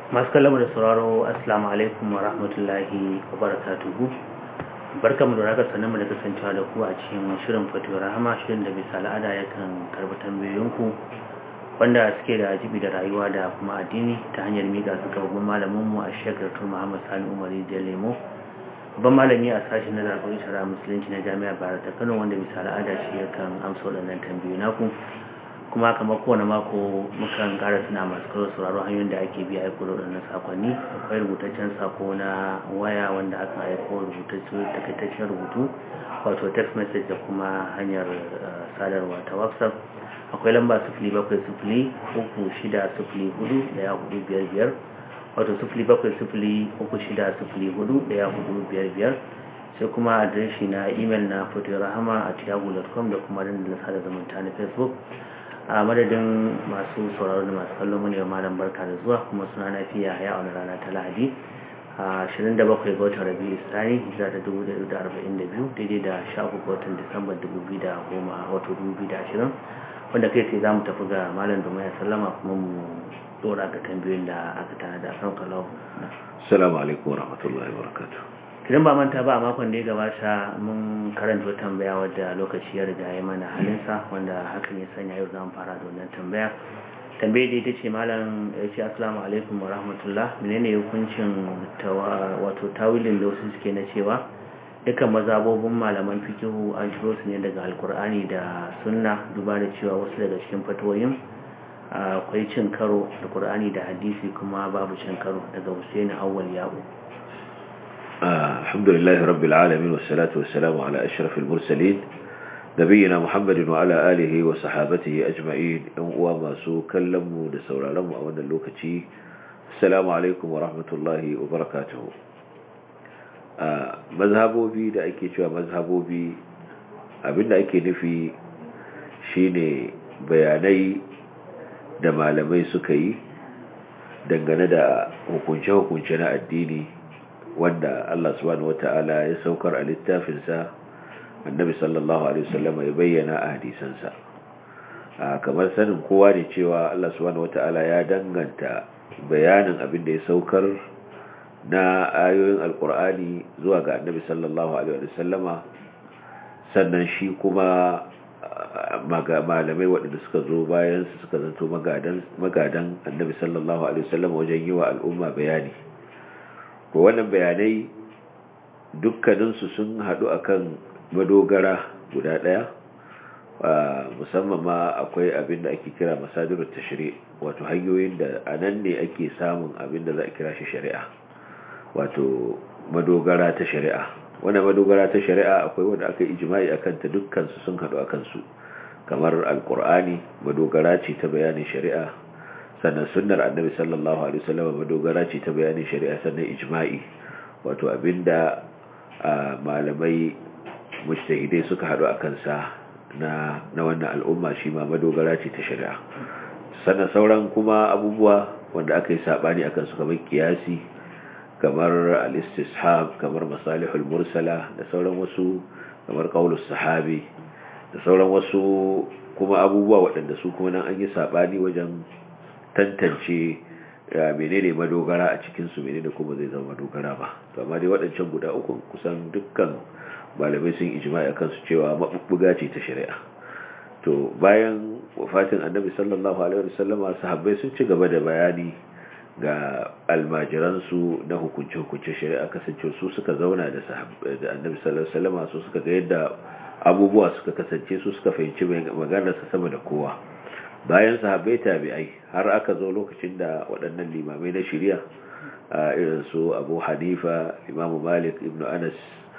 masu kallon da sauraro assalamu alaikum wa rahmatullahi wa barakatuhu barkamu da raka sanin mu da kasancewa da ku a cikin shirin fatuwar rahama shirin da bisa al'ada yakan karbi tambayoyinku wanda suke da jibi da rayuwa da kuma addini ta hanyar miƙa su ga babban malamin mu a shekar tur muhammad sani umari da lemo babban malami a sashen na zaɓar shara musulunci na jami'a bayar ta kano wanda bisa al'ada shi yakan amsa waɗannan tambayoyi naku kuma kamar kowane mako mukan ƙara suna masu karo sauraro hanyoyin da ake biya aiko da waɗannan sakonni akwai rubutaccen sako na waya wanda aka aiko takaitaccen rubutu wato text message da kuma hanyar sadarwa ta whatsapp akwai lamba sufuli bakwai sufuli uku shida sufuli hudu daya hudu biyar biyar wato sufuli bakwai sufuli uku shida sufuli hudu daya hudu biyar biyar sai kuma adireshi na imel na fotorahama a tiyagu.com da kuma dandalin sada zumunta na facebook a madadin masu sauraro da masu kallon mu ne malam barka da zuwa kuma suna na fiya ya wani rana ta lahadi a 27 ga watan rabi istani hijira ta 1442 daidai da 13 ga watan disamba 2010 wato 2020 wanda kai sai za mu tafi ga malam domin ya sallama kuma mu dora ga tambayoyin da aka tana da kan kalau assalamu alaikum wa rahmatullahi wa barakatuh idan ba manta ba a makon da ya gabata mun karanta wata tambaya wadda lokaci ya riga ya mana halinsa wanda hakan ya sanya yau zamu fara da wannan tambaya tambaye da ita ce malam ya ce assalamu alaikum wa rahmatullah menene hukuncin wato tawilin da wasu suke na cewa dukkan mazabobin malaman fikihu an ciro su ne daga alkur'ani da sunna duba da cewa wasu daga cikin fatoyin akwai cin karo da qur'ani da hadisi kuma babu cin karo daga husaini awwal ya'u الحمد لله رب العالمين والصلاة والسلام على أشرف المرسلين نبينا محمد وعلى آله وصحابته أجمعين وما سو كلموا لسورة لهم أولا اللوكتي السلام عليكم ورحمة الله وبركاته مذهبوا بي da ake cewa mazhabobi abinda ake nufi shine bayanai da malamai suka yi dangane da hukunce-hukunce na addini wanda Allah subhanahu wata'ala ya saukar a littafinsa annabi sallallahu alaihi wasallam ya bayyana a hadisansa kamar sanin kowa ne cewa Allah subhanahu wata'ala ya danganta bayanin abin da ya saukar na ayoyin alkur'ani zuwa ga annabi sallallahu alaihi wasallama sannan shi kuma malamai waɗanda suka zo bayan su suka zanto magadan annabi sallallahu alaihi wasallama wajen yi wa al'umma bayani ko wannan bayanai dukkaninsu sun haɗu akan madogara guda ɗaya musamman ma akwai abin da ake kira masadirul tashri wato hanyoyin da anan ne ake samun abin da za a kira shi shari'a wato madogara ta shari'a wannan madogara ta shari'a akwai wanda aka ijma'i akan ta dukkan su sun haɗu akan su kamar alqur'ani madogara ce ta bayanin shari'a sannan sunnar annabi sallallahu alaihi wasallam madogara ce ta bayanin shari'a sannan ijma'i wato abinda malamai mujtahidai suka hadu akan sa na na wannan al'umma shi ma madogara ce ta shari'a sannan sauran kuma abubuwa wanda aka yi sabani akan su kamar kiyasi kamar al-istishab kamar masalihul mursala da sauran wasu kamar qaulus sahabi da sauran wasu kuma abubuwa waɗanda su kuma nan an yi sabani wajen tantance menene madogara a cikinsu menene kuma zai zama madogara ba to amma dai waɗancan guda uku kusan dukkan malamai sun ijma'i akan su cewa mabubbuga ce ta shari'a to bayan wafatin annabi sallallahu alaihi wasallam sahabbai sun ci gaba da bayani ga almajiransu na hukunce-hukunce shari'a kasance su suka zauna da da annabi sallallahu alaihi wasallam su suka ga yadda abubuwa suka kasance su suka fahimci maganarsa sama da kowa bayan sahabbai tabi'ai har aka zo lokacin da waɗannan limamai na shirya irin su abu hanifa imamu malik ibn anas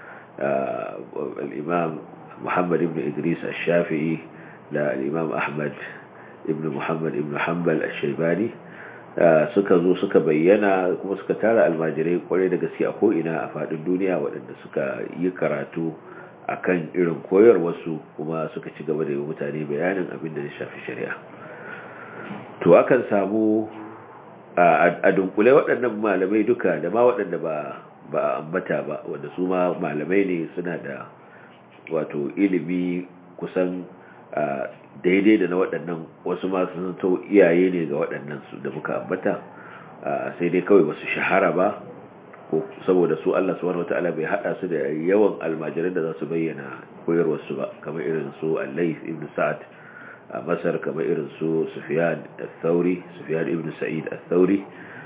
al'imam muhammad ibn idris al-shafi'i da al'imam ahmad ibn muhammad ibn hanbal al-shaibani suka zo suka bayyana kuma suka tara almajirai kwarai da gaske a ko'ina a faɗin duniya waɗanda suka yi karatu akan irin koyarwarsu kuma suka ci gaba da yi mutane bayanin abin da ya shafi shari'a to akan samu a dunkule waɗannan malamai duka da ma waɗanda ba ba a ambata ba wanda su ma malamai ne suna da wato ilimi kusan daidai da na waɗannan wasu masu zanto iyaye ne ga waɗannan su da muka ambata sai dai kawai basu shahara ba ko saboda su Allah subhanahu wataala bai hada su da yawan almajiran da za su bayyana koyarwar su ba kamar irin su Al-Layth ibn Sa'd a Masar kamar irin su Sufyan al-Thawri Sufyan ibn Sa'id al-Thawri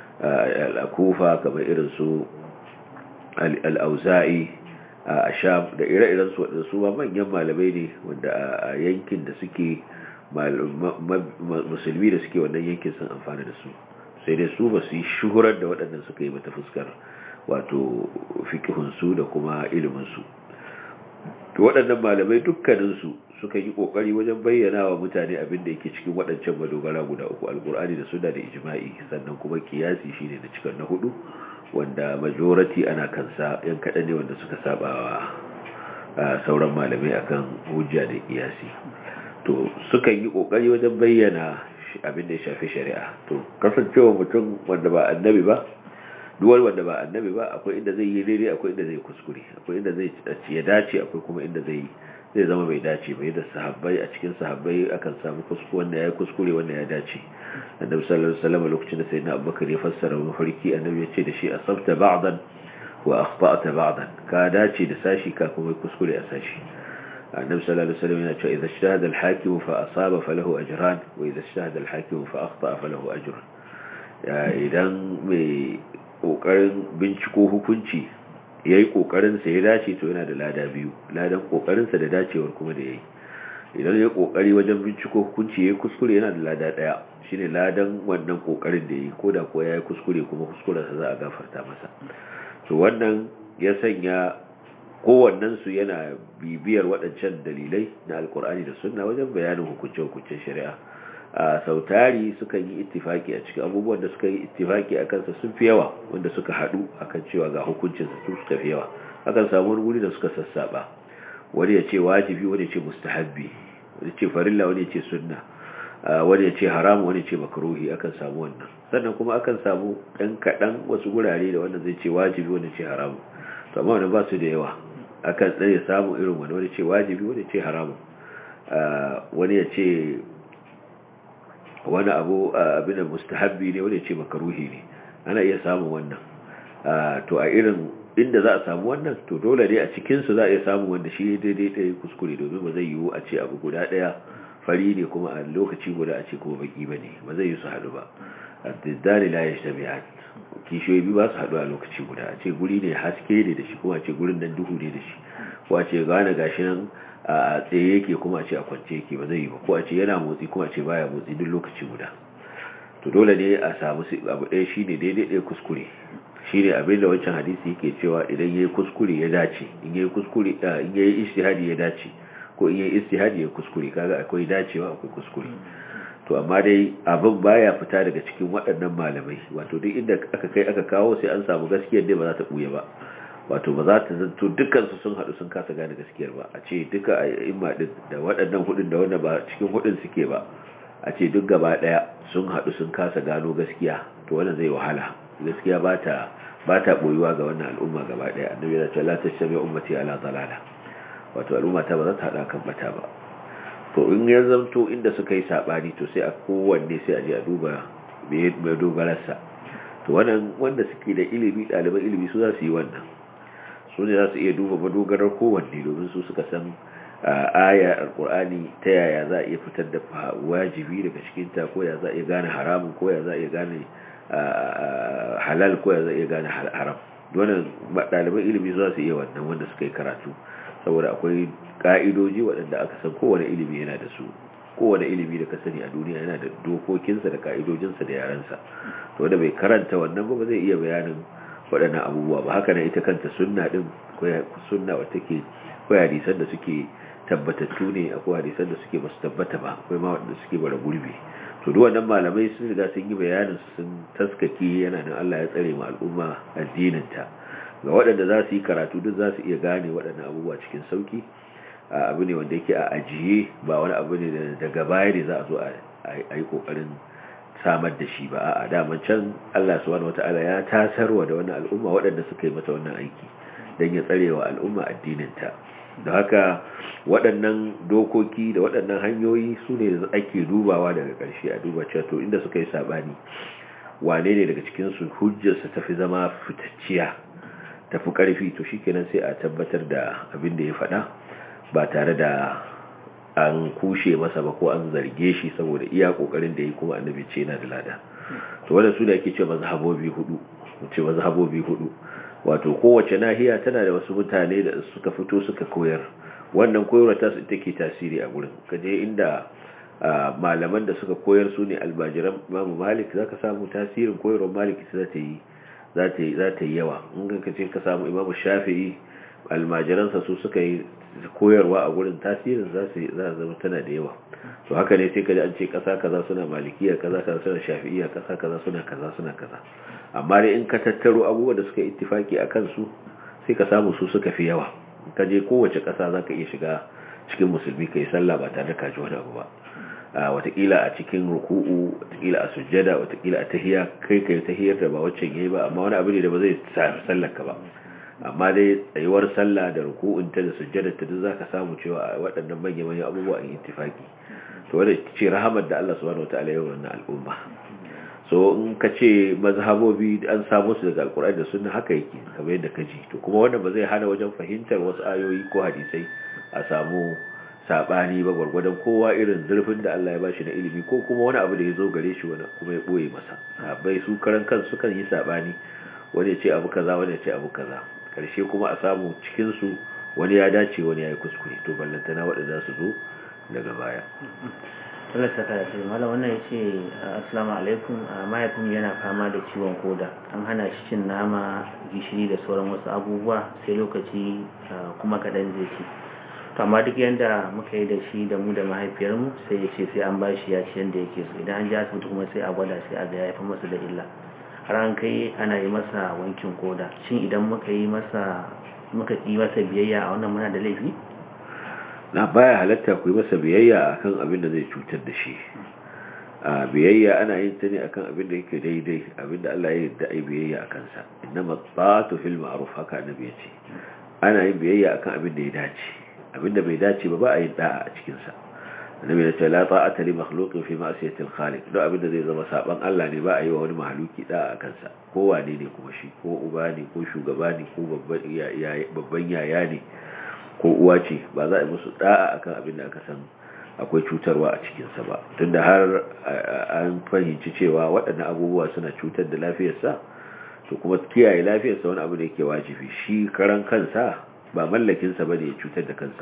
al-Kufa kamar irin su al-Auza'i a Sham da ire-iren su wadanda su ba manyan malamai ne wanda a yankin da suke musulmi da suke wannan yankin sun amfana da su sai dai su ba su yi shuhurar da waɗannan suka yi mata fuskar wato fikihunsu da kuma iliminsu to waɗannan malamai dukkaninsu suka yi ƙoƙari wajen bayyana wa mutane abin da yake cikin waɗancan madogara guda uku alƙur'ani da suna da ijma'i sannan kuma kiyasi shine da cikin na hudu wanda majority ana kansa yan kaɗan ne wanda suka saba wa sauran malamai akan hujja da kiyasi to suka yi ƙoƙari wajen bayyana abin da ya shafi shari'a to kasancewa mutum wanda ba annabi ba duwar wanda ba annabi ba akwai inda zai yi daidai akwai inda zai kuskure akwai inda zai ya dace akwai kuma inda zai zai zama bai dace bai da sahabbai a cikin sahabbai akan samu kuskure wanda ya kuskure wanda ya dace annabi sallallahu alaihi wasallam lokacin da sayyidina abubakar ya fassara mafarki annabi ya ce da shi asabta ba'dan wa akhta'ta ba'dan ka dace da sashi ka kuma kuskure a sashi النبي صلى الله عليه وسلم يقول إذا اجتهد الحاكم فأصاب فله أجران وإذا اجتهد الحاكم فأخطأ فله أجر idan mai ƙoƙarin binciko hukunci ya yi ƙoƙarinsa ya dace to yana da lada biyu ladan ƙoƙarinsa da dacewar kuma da ya yi idan ya ƙoƙari wajen binciko hukunci ya yi kuskure yana da lada ɗaya shi ne ladan wannan ƙoƙarin da ya yi ko da kuwa ya yi kuskure kuma kuskurensa za a gafarta masa to wannan ya sanya kowannensu yana bibiyar waɗancan dalilai na alkur'ani da sunna wajen bayanin hukunce-hukuncen shari'a a sautari suka yi ittifaki a cikin abubuwan da suka yi ittifaki a kansa sun fi yawa wanda suka haɗu akan cewa ga hukuncinsa su suka fi yawa akan samu wani guri da suka sassaba wani ya ce wajibi wani ya ce mustahabbi wani ce farilla wani ya ce sunna wani ya ce haramu wani ya ce makaruhi akan samu wannan sannan kuma akan samu ɗan kaɗan wasu gurare da wanda zai ce wajibi wani ce haramu to amma wani ba su da yawa akan tsaye samun irin wani wani ce wajibi wani ce haramun wani ya ce wani abu abin da mustahabbi ne wani ya ce makaruhi ne ana iya samun wannan to a irin inda za a samu wannan to dole ne a cikinsu za a iya samun wanda shi daidai ɗaya kuskure domin ba zai yiwu a ce abu guda ɗaya fari ne kuma a lokaci guda a ce kuma baki ba ne ba zai yi su haɗu ba a diddani la ya shi kishiyoyi biyu ba su haɗu a lokaci guda a ce guri ne haske ne da shi kuma a ce gurin nan duhu ne da shi ko a ce gane gashi nan a tsaye yake kuma a ce a kwance yake ba zai yi ba ko a ce yana motsi kuma a ce baya motsi duk lokaci guda to dole ne a samu abu ɗaya shi ne daidai ɗaya kuskure shi ne abin da wancan hadisi yake cewa idan ya yi kuskure ya dace in ya yi kuskure in ya yi istihadi ya dace ko in ya yi istihadi ya kuskure kaga akwai dacewa akwai kuskure to amma dai abin baya fita daga cikin waɗannan malamai wato duk inda aka kai aka kawo sai an samu gaskiyar dai ba za ta buye ba wato ba za ta zanto dukkan su sun haɗu sun kasa gane gaskiyar ba a ce duka a imma din da waɗannan hudun da wanda ba cikin hudun suke ba a ce duk gaba ɗaya sun haɗu sun kasa gano gaskiya to wannan zai wahala gaskiya ba ta ba ta boyuwa ga wannan al'umma gaba ɗaya annabi ya ce la tashmi ummati ala dalala wato al'umma ta ba za ta haɗa kan bata ba to in ya zamto inda suka yi sabani to sai a kowanne sai a je a duba mai dogararsa to wannan wanda suke da ilimi ɗaliban ilimi su za su yi wannan su ne za su iya duba madogarar kowanne domin su suka san aya alkur'ani ta yaya za a iya fitar da wajibi daga cikinta ko ya za a iya gane haramun ko ya za a iya gane halal ko ya za a iya gane haram wannan ɗaliban ilimi za su iya wannan wanda suka yi karatu saboda akwai ka'idoji waɗanda aka san kowane ilimi yana da su kowane ilimi da ka sani a duniya yana da dokokinsa da ka'idojinsa da yarensa to wanda bai karanta wannan ba zai iya bayanin waɗannan abubuwa ba haka na ita kanta sunna din sunna wata take akwai hadisan da suke tabbatattu ne akwai hadisan da suke basu tabbata ba akwai ma waɗanda suke bara gurbi to duk wannan malamai sun riga sun yi bayanin su sun taskake yana nan Allah ya tsare mu al'umma addinin ta ga waɗanda za su yi karatu duk za su iya gane waɗannan abubuwa cikin sauki abu ne wanda yake a ajiye ba wani abu ne daga baya ne za a zo a yi kokarin samar da shi ba a daman can Allah subhanahu wata'ala ya tasarwa da wannan al'umma waɗanda suka yi mata wannan aiki don ya tsare wa al'umma addininta da haka waɗannan dokoki da waɗannan hanyoyi su ne ake dubawa daga ƙarshe a duba cewa to inda suka yi saɓani wane ne daga cikinsu hujjarsa tafi zama fitacciya tafi ƙarfi to shikenan sai a tabbatar da abin da ya faɗa ba tare da an kushe masa ba ko an zarge shi saboda iya ƙoƙarin da ya kuma annabi ce yana da lada to wanda su da ake ce mazhabobi hudu ce mazhabobi hudu wato kowace nahiya tana da wasu mutane da suka fito suka koyar wannan koyarwa ta su take tasiri a gurin kaje inda malaman da suka koyar su ne albajiran Imam Malik zaka samu tasirin koyarwar Malik za ta yi za ta yi za ta yi yawa in ka ce ka samu Imam Shafi'i almajiransa su suka yi koyarwa a gurin tasirin za su za zama tana da yawa to haka ne sai kaji an ce kasa kaza suna malikiya kaza kaza suna shafi'iyya kasa kaza suna kaza suna kaza amma dai in ka tattaro abubuwan da suka ittifaki a kansu sai ka samu su suka fi yawa ka je kowace kasa za ka iya shiga cikin musulmi ka yi sallah ba tare da ka ji wani abu ba a watakila a cikin ruku'u watakila a sujjada watakila a tahiya kai kai tahiyar da ba wacce yayi ba amma wani abu ne da ba zai sallar ka ba amma dai tsayuwar sallah da ruku'un ta da sujjada ta duk zaka samu cewa waɗannan manyan manyan abubuwa an ittifaki to wanda ce rahamar da Allah subhanahu wataala ya wannan al'umma so in ka ce mazhabobi an samu su daga alkur'ani da sunna haka yake kamar yadda ka ji to kuma wannan ba zai hana wajen fahimtar wasu ayoyi ko hadisai a samu sabani ba gwargwadon kowa irin zurfin da Allah ya bashi na ilimi ko kuma wani abu da ya zo gare shi wani kuma ya boye masa sabai su karan kansu kan yi sabani wani ya ce abu kaza wani ya ce abu kaza karshe kuma a samu cikin su wani ya dace wani ya yi kuskure to ballantana waɗanda su zo daga baya Allah saka da shi malam wannan yace assalamu alaikum mahaifin yana fama da ciwon koda an hana shi cin nama gishiri da sauran wasu abubuwa sai lokaci kuma kaɗan zai ci to amma duk yanda muka yi da shi da mu da mahaifiyarmu sai ya ce sai an ba shi ya ci yanda yake so idan an ji asibiti kuma sai a gwada sai a ga ya fi masa da illa har an kai ana yi masa wankin koda shin idan muka yi masa muka yi masa biyayya a wannan muna da laifi na baya halatta ku yi masa biyayya akan abin da zai cutar da shi a biyayya ana yin ta ne akan abin da yake daidai abin da Allah ya yarda ai biyayya akan sa innama ta'atu fil ma'ruf haka annabi ya ce ana yin biyayya akan abin da ya dace abin da bai dace ba ba a yin da'a a cikin sa annabi ya ce la ta'ata li makhluqin fi ma'siyati al-khaliq duk abin da zai zama saban Allah ne ba a yi wa wani mahaluki da'a akan sa ko wane ne kuma shi ko uba ne ko shugaba ne ko babban yaya ne ko uwa ce ba za a yi musu da'a akan abin da aka san akwai cutarwa a cikinsa ba tunda har an fahimci cewa waɗannan abubuwa suna cutar da lafiyarsa to kuma kiyaye lafiyarsa wani abu da yake wajibi shi karan kansa ba mallakinsa ba ne ya cutar da kansa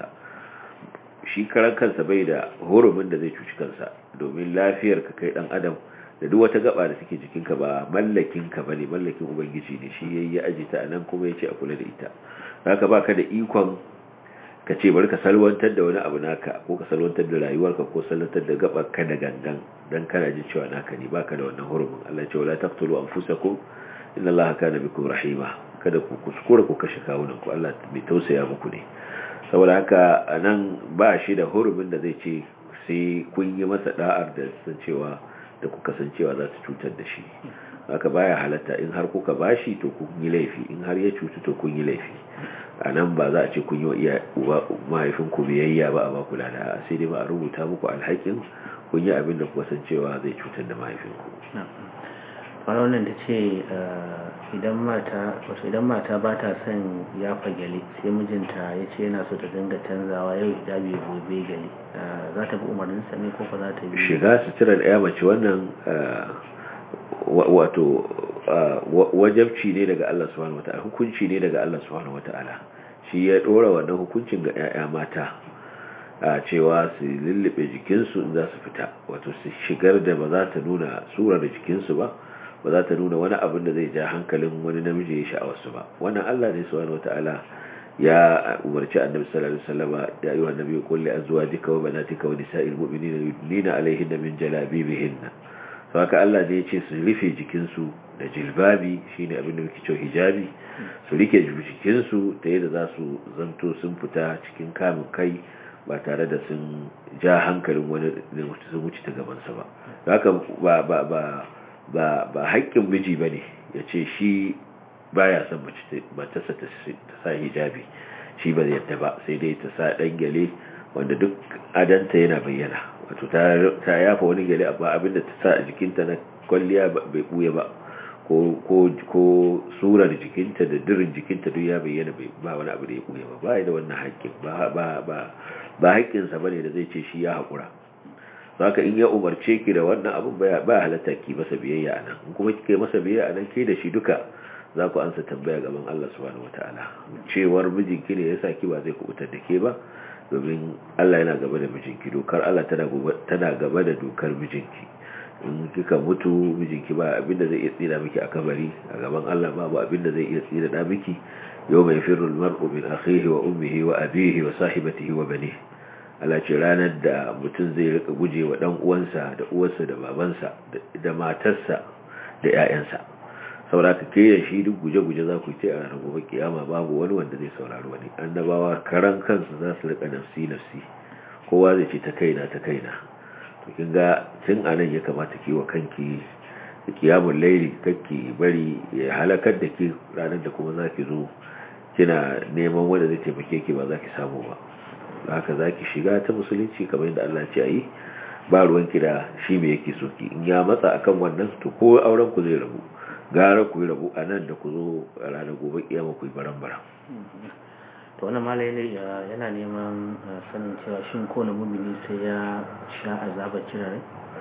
shi karan kansa bai da hurumin da zai cuci kansa domin lafiyar ka kai dan adam da duk wata gaba da take jikinka ba mallakinka ba ne mallakin ubangiji ne shi yayi ya ajita anan kuma ya ce a kula da ita haka baka da ikon ka ce bari ka salwantar da wani abu naka ko ka salwantar da rayuwarka ko salwantar da gabar ka da gangan dan kana jin cewa naka ne baka da wannan hurumin Allah ya ce wala taqtulu anfusakum inna Allaha kana bikum rahima kada ku kuskura ku kashe kawunan ku Allah bai tausaya muku ne saboda haka anan ba shi da hurumin da zai ce sai kun yi masa da'ar da san cewa da kuka san cewa za ta cutar da shi haka baya halatta in har kuka bashi to kun yi laifi in har ya cutu to kun yi laifi a nan ba za a ce kun yi wa mahaifinku biyayya ba a baku lada sai dai ba a rubuta muku alhakin kun yi abin da kuka san cewa zai cutar da mahaifinku wani wannan ta ce idan mata ba ta son ya gyale sai mijinta ya ce yana so ta dinga canzawa yau hijabi gobe gyale za ta bi umarninsa ne ko za ta bi shiga suturar ya mace wannan wato wajabci ne daga Allah subhanahu wata'ala hukunci ne daga Allah subhanahu wata'ala shi ya dora wannan hukuncin ga 'ya'ya mata a cewa su lullube jikinsu in za su fita wato su shigar da ba za ta nuna surar jikinsu ba ba za ta nuna wani abin da zai ja hankalin wani namiji ya sha'awarsu ba wannan Allah ne subhanahu wata'ala ya umarci annabi sallallahu alaihi wasallam ya ayyuhan nabiyyu qul li azwajika wa banatika wa nisa'il mu'minina yudnina alaihinna min jalabibihinna to haka Allah ne ya ce su rufe jikinsu da jilbabi shine abin da muke cewa hijabi su rike jikinsu ta yadda za su zanto sun fita cikin kamun kai ba tare da sun ja hankalin wani da sun wuce ta gabansa ba haka ba ba ba ba ba haƙƙin miji bane ya ce shi baya son matarsa ta sa hijabi shi ba yadda ba sai dai ta sa ɗan gyale wanda duk adanta yana bayyana wato ta yafa wani gele amma abinda ta sa a jikinta na kwalliya bai buya ba ko surar jikinta da dirin jikinta duk ya bayyana ba wani abu da ya buya ba ba da wannan haƙƙin ba haƙƙinsa ba ne da zai ce shi ya haƙura haka in ya umarce ki da wannan abin ba halatta ki masa biyayya a nan kuma kike masa biyayya a nan ke da shi duka za ku ansa tambaya gaban Allah subhanahu wataala cewar mijinki ne yasa ki ba zai kubutar da ke ba domin Allah yana gaba da mijinki dokar Allah tana gaba da dokar mijinki in kika mutu mijinki ba abinda zai iya tsira miki a kabari a gaban Allah babu abinda zai iya tsira da miki yau mai firul mar'u min akhihi wa ummihi wa abihi wa sahibatihi wa banihi Allah ce ranar da mutum zai rika guje wa dan uwansa da uwarsa da babansa da matarsa da ƴaƴansa saboda ka ke da shi duk guje-guje za ku ce a ranar gobe kiyama babu wani wanda zai saurari wani annabawa karan kansu za su rika nafsi nafsi kowa zai ce ta kaina ta kaina to kin ga tun anan ya kamata ki wa kanki kiyamun laili kakki bari ya halakar da ke ranar da kuma za ki zo kina neman wanda zai taimake ki ba za ki samu ba haka za ki shiga ta musulunci kamar yadda Allah ce a yi ba ruwanki da shi mai yake soki in ya matsa akan wannan to ko auren ku zai rabu gara ku yi rabu a nan da ku zo a ranar gobe kiyama ku yi baran-baran to wannan malai yana neman sanin cewa shin kowane mumini sai ya sha azabar cirare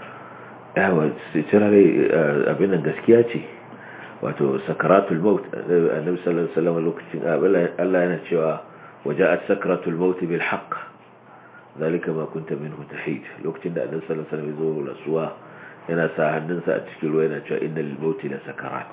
yawa cirare abin nan gaskiya ce wato sakaratul maut annabi sallallahu alaihi wasallam lokacin Allah yana cewa وجاءت سكرة الموت بالحق ذلك ما كنت منه تحيد لوكتين da annabi sallallahu alaihi wasallam yazo rasuwa yana sa hannunsa a cikin ruwa yana cewa innal mauti la sakarat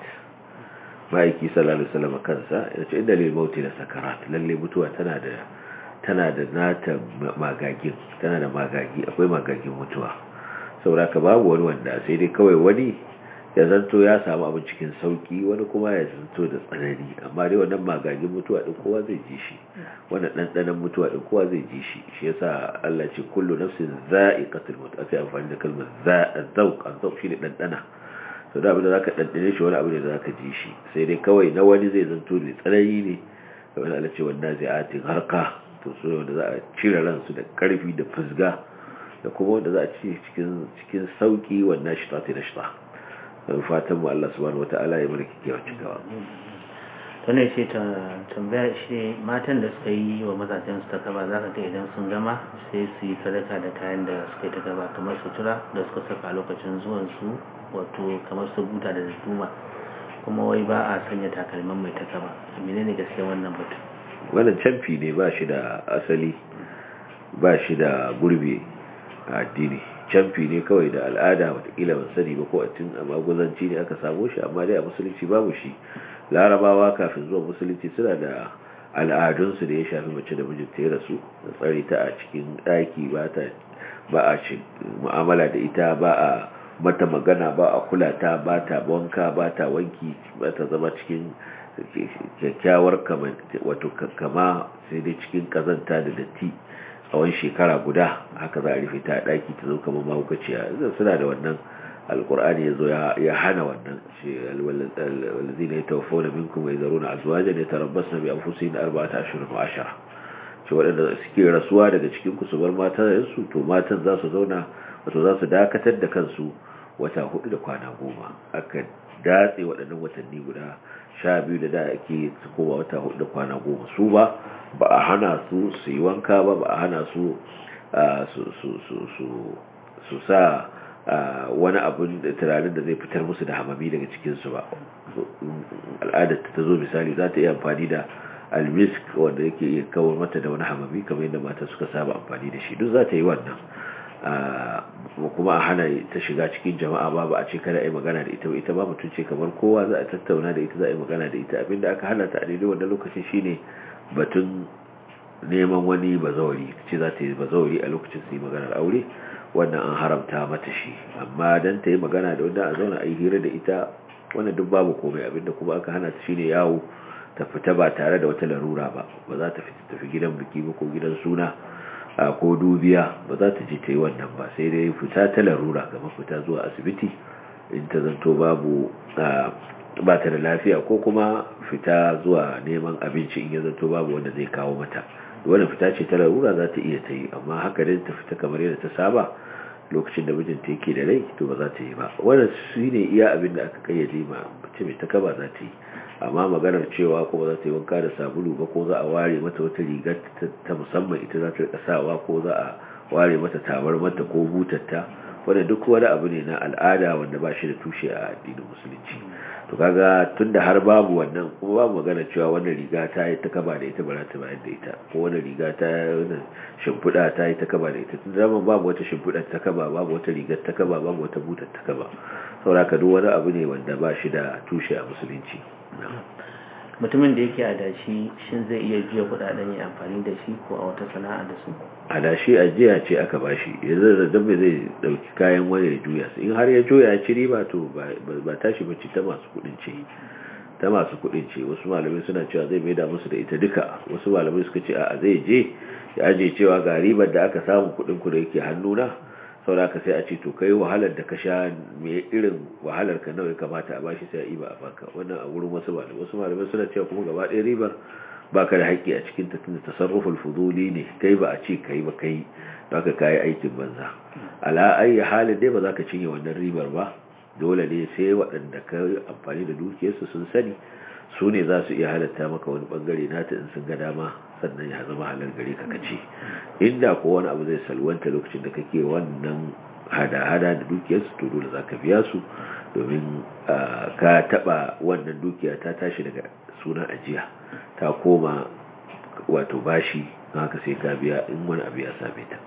maiki sallallahu alaihi wasallam kansa yana cewa innal mauti la sakarat lalle mutuwa tana da tana da nata magagin tana da magagi akwai magagin mutuwa saboda ka babu wani wanda sai dai kawai wani ya zanto ya samu abin cikin sauki wani kuma ya zanto da tsanani amma dai wannan magagin mutuwa din kowa zai ji shi wannan ɗanɗanon mutuwa din kowa zai ji shi shi yasa Allah ce kullu nafsin za'iqatul maut aka amfani da kalmar zauq azauq shine ɗanɗana to da abin da zaka ɗanɗane shi wani abu ne da zaka ji shi sai dai kawai na wani zai zanto da tsanani ne kamar Allah ce wannan zai'atin harka to su wanda za a cire ransu da karfi da fusga da kuma wanda za a ci cikin cikin sauki wannan shi ta ta shi fatan mu Allah subhanahu wata'ala ya mulki kewa cikawa to ne ce ta tambaya shi matan da suka yi wa mazajen su ta kaba za ka ga idan sun gama sai su yi sadaka da kayan da suka yi ta gaba kamar sutura da suka saka lokacin zuwan su wato kamar su buta da duma kuma wai ba a sanya takalman mai ta kaba menene gaskiya wannan batu wannan camfi ne ba shi da asali ba shi da gurbi a addini camfi ne kawai da al'ada watakila ban sani ba ko a tun a maguzanci ne aka samu shi amma dai a musulunci babu shi larabawa kafin zuwa musulunci suna da al'adunsu da ya shafi mace da mijinta ya rasu da tsare ta a cikin ɗaki ba a mu'amala da ita ba a mata magana ba a kula ta ba ta wanka ba ta wanki ba ta zama cikin kyakkyawar wato kama sai dai cikin kazanta da datti tsawon shekara guda haka za a rufe ta daki ta zo kamar mahaukaciya suna da wannan alkur'ani ya zo ya hana wannan shi alwallazi ne ta wafo da minkum mai zaro na azuwaje ne ta rabbas na biyan fusi na arba'ata ashirin wa ashara ce waɗanda suke rasuwa daga cikin ku su bar matansu to matan za su zauna wato za su dakatar da kansu wata hudu da kwana goma aka datse waɗannan watanni guda sha biyu da da ake su koma wata hudu da kwana goma su ba ba a hana su su yi wanka ba ba a hana su su sa wani abin da tunanin da zai fitar musu da hamami daga cikinsu ba al'adar ta zo misali za ta iya amfani da almisk wanda yake iya kawar mata da wani hamami kamar yadda mata suka saba amfani da shi duk za ta yi wannan kuma a hana ta shiga cikin jama'a ba ba a ce kada a yi magana da ita ba ita ba mutum ce kamar kowa za a tattauna da ita za a yi magana da ita abinda aka hana ta a daidai wannan lokacin shine batun neman wani bazawari ce za ta yi bazawari a lokacin su yi maganar aure wannan an haramta mata shi amma dan ta yi magana da wanda a zauna a yi hira da ita wannan duk babu komai abinda kuma aka hana ta shine yawo ta fita ba tare da wata larura ba ba za ta fita tafi gidan biki ba ko gidan suna ko dubiya ba za ta je ta yi wannan ba sai dai fita ta larura kamar fita zuwa asibiti in ta zanto babu ba ta da lafiya ko kuma fita zuwa neman abinci in ya zanto babu wanda zai kawo mata wannan fita ce ta larura za ta iya ta yi amma haka dai ta fita kamar yadda ta saba lokacin da mijinta yake da rai to ba za ta yi ba wannan shi ne iya abin da aka kayyade ma mace mai ta kaba za ta yi amma maganar cewa ko ba za ta yi wanka da sabulu ba ko za a ware mata wata rigar ta musamman ita za ta rika sawa ko za a ware mata tabar mata ko butatta wanda duk wani abu ne na al'ada wanda ba shi da tushe a addinin musulunci to kaga tunda har babu wannan kuma babu magana cewa wannan riga ta yi ta kaba da ita ba za ta bayar da ita ko wannan riga ta wannan shimfiɗa ta yi ta kaba da ita tun zama babu wata shimfiɗa ta kaba babu wata rigar ta kaba babu wata butar ta kaba saboda duk wani abu ne wanda ba shi da tushe a musulunci mutumin da yake adashi shin zai iya juya kudaden ya amfani da shi ko a wata sana'a da su adashi ajiya ce aka bashi yanzu da dabbe zai dauki kayan wani ya juya su in har ya juya ya ci riba to ba tashi bace ta masu kudin ce ta masu kudin ce wasu malamai suna cewa zai maida musu da ita duka wasu malamai suka ce a zai je ya aje cewa ga ribar da aka samu kudin ku da yake hannuna saboda ka sai a ce to kai wahalar da ka sha me irin wahalar ka nawa ya kamata a bashi sai a iba a baka wannan a wurin wasu malamai wasu malamai suna cewa kuma gaba ɗaya ribar baka da haƙƙi a cikin ta tunda tasarruful fuduli ne kai ba a ce kai ba kai baka kai aikin banza ala ayi halin dai ba za ka cinye wannan ribar ba dole ne sai waɗanda ka amfani da dukiyarsu sun sani su ne za su iya halatta maka wani bangare nata in sun ga dama sannan ya zama halar gare ka kace inda ko wani abu zai salwanta lokacin da kake wannan hada-hada da dukiyarsu to dole za ka biya su domin ka taba wannan dukiya ta tashi daga sunan ajiya ta koma wato bashi haka sai ka biya in wani abu ya same ta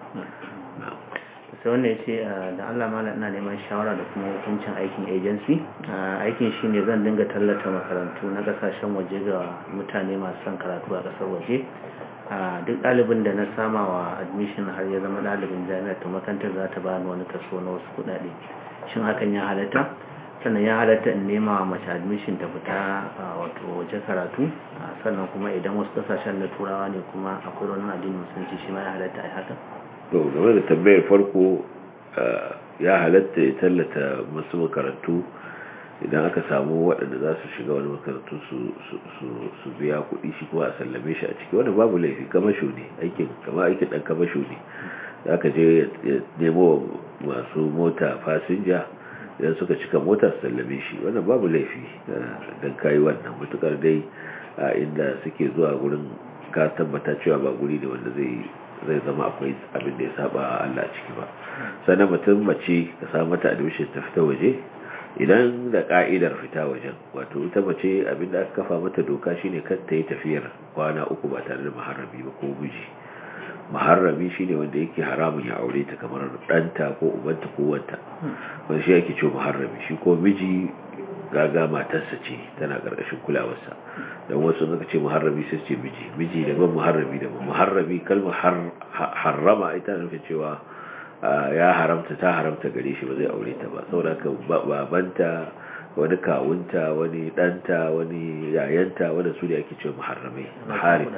sai wanda ya ce da Allah mala ina neman shawara da kuma hukuncin aikin agency aikin shi ne zan dinga tallata makarantu na kasashen waje ga mutane masu son karatu a kasar waje duk ɗalibin da na sama wa admission har ya zama ɗalibin jami'ar ta makarantar za ta bani wani kaso na wasu kuɗaɗe shin hakan ya halatta sannan ya halatta in nema mace admission ta fita wato waje karatu sannan kuma idan wasu kasashen na turawa ne kuma akwai wani addinin musulunci shi ma ya halatta a haka to game da tambayar farko ya halatta ya tallata masu makarantu idan aka samu waɗanda za su shiga wani makarantu su biya kuɗi shi kuma a sallame shi a ciki wani babu laifi kamasho ne aikin kama aikin ɗan kamasho ne za ka je ya nemo masu mota fasinja idan suka cika mota su sallame shi wannan babu laifi don kayi wannan matukar dai a inda suke zuwa gurin ka tabbata cewa ba guri ne wanda zai zai zama akwai abin da ya saba Allah a ciki ba sannan mutum mace ka samu mata admission ta fita waje idan da ka'idar fita wajen wato ita mace abin da aka kafa mata doka shine kan ta yi tafiyar kwana uku ba tare da maharami ba ko miji maharami shine wanda yake haramun ya aure ta kamar ɗanta ko ubanta ko wanta wanda shi yake cewa maharami shi ko miji gaga matarsa ce tana ƙarƙashin kulawarsa don wasu suka ce muharrabi sai ce miji miji daban muharrabi daban muharrabi kalmar harrama ita nufin cewa ya haramta ta haramta gare shi ba zai aure ta ba saboda ka babanta wani kawunta wani ɗanta wani yayanta wanda su ne ake cewa muharramai mahari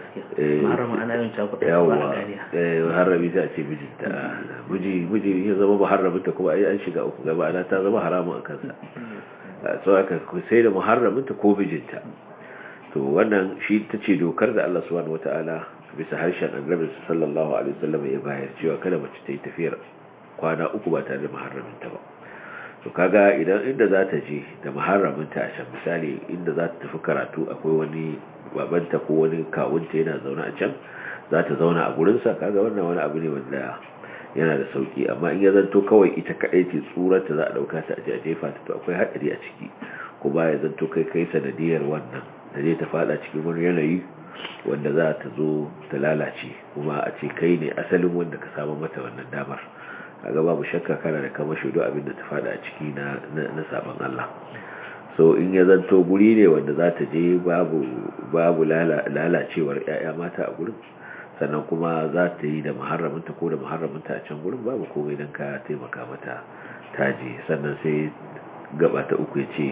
yawa muharrabi sai a ce mijinta miji miji ya zama muharraminta kuma ai an shiga uku gaba ana ta zama haramun a kansa so aka sai da muharraminta ko mijinta to wannan shi ta ce dokar da Allah subhanahu wata'ala bisa harshen annabi sallallahu alaihi wasallam ya bayar cewa kada mace ta yi tafiyar kwana uku ba tare da muharraminta ba to kaga idan inda za ta je da muharraminta a can misali inda za ta tafi karatu akwai wani babanta ko wani kawunta yana zaune a can za ta zauna a gurinsa kaga wannan wani abu ne wanda yana da sauki amma in ya zanto kawai ita kadai ce tsurarta za a dauka ta a jefa ta to akwai hadari a ciki kuma ya zanto kai kai sanadiyar wannan da zai ta fada cikin wani yanayi wanda za ta zo ta lalace kuma a ce kai ne asalin wanda ka samu mata wannan damar kaga babu shakka kana da kama shudu abin da ta fada a ciki na na sabon Allah so in ya zanto guri ne wanda za ta je babu babu lalacewar 'ya'ya mata a gurin sannan kuma za ta yi da muharraminta ko da muharraminta a can gurin babu komai don ka taimaka mata taji sannan sai gaba ta uku ya ce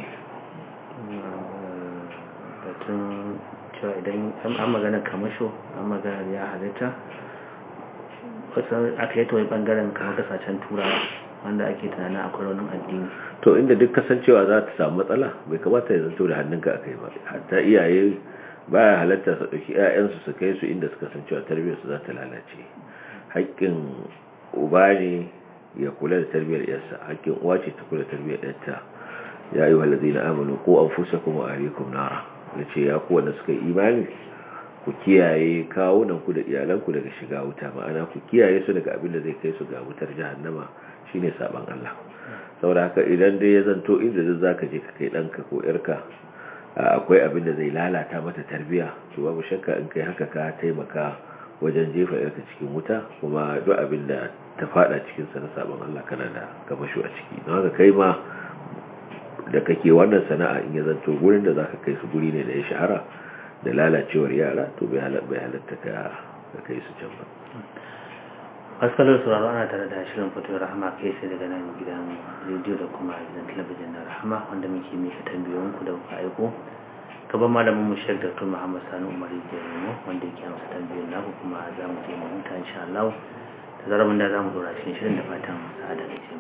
batun cewa idan an magana kamasho an magana ya halitta kusan aka yi ta wani bangaren kamar kasashen turawa wanda ake tunanin akwai raunin addini to inda duk kasancewa za ta samu matsala bai kamata ya zanto da hannunka a kai ba hatta iyaye baya halatta su ɗauki 'ya'yansu su kai su inda suka san cewa tarbiyyarsu za ta lalace haƙƙin uba ne ya kula da tarbiyyar yarsa hakkin uwa ce ta kula da tarbiyyar yarta ya ayyuha allazina amanu qu anfusakum wa ahlikum nara yace ya ku wanda suka yi imani ku kiyaye kawunan ku da iyalanku daga shiga wuta ma'ana ku kiyaye su daga abin da zai kai su ga wutar jahannama shine saban Allah saboda haka idan dai ya zanto inda duk zaka je ka kai danka ko yarka akwai abin da zai lalata mata tarbiya to babu shakka in kai haka ka taimaka wajen jefa yarka cikin wuta kuma duk abin da ta fada cikin sa na sabon Allah kana da kamasho a ciki don haka kai ma da kake wannan sana'a in ya zanto gurin da zaka kai su guri ne da ya shahara da lalacewar yara to bai halatta ka kai su can ba asalin sauraro ana tare da shirin fito rahama kai sai daga nan gidan rediyo da kuma gidan talabijin na rahama wanda muke mika tambayoyinku da kuka aiko gaban malamin mu shek dr muhammad sani umar jirimo wanda yake amsa tambayoyin naku kuma za mu je mu huta insha Allah da zarabin da za mu dora cikin shirin da fatan sa'ada da ce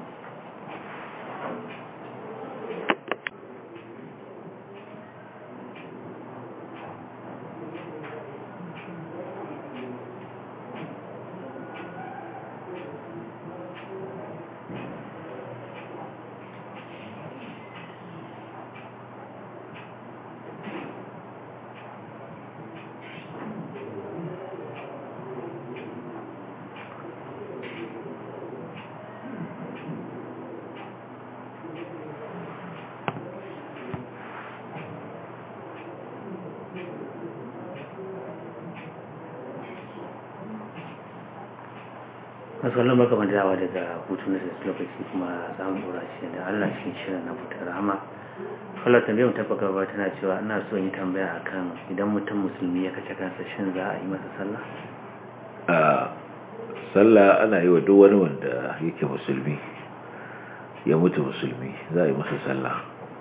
masu wallon baka dawa daga hutu na sassu lokaci kuma za mu dora shi da allah cikin shirin na fitar rama kallon tambayar ta baka ba tana cewa ina so yi tambaya akan idan mutum musulmi ya kashe kansa shin za a yi masa sallah a sallah ana yi wa duk wani wanda yake musulmi ya mutu musulmi za a yi masa sallah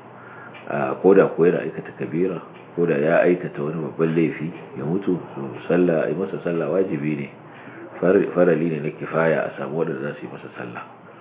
a koda ko yana aikata kabira koda ya aikata wani babban laifi ya mutu sallah a yi masa sallah wajibi ne farali ne na kifaya a samu wadda za su yi masa sallah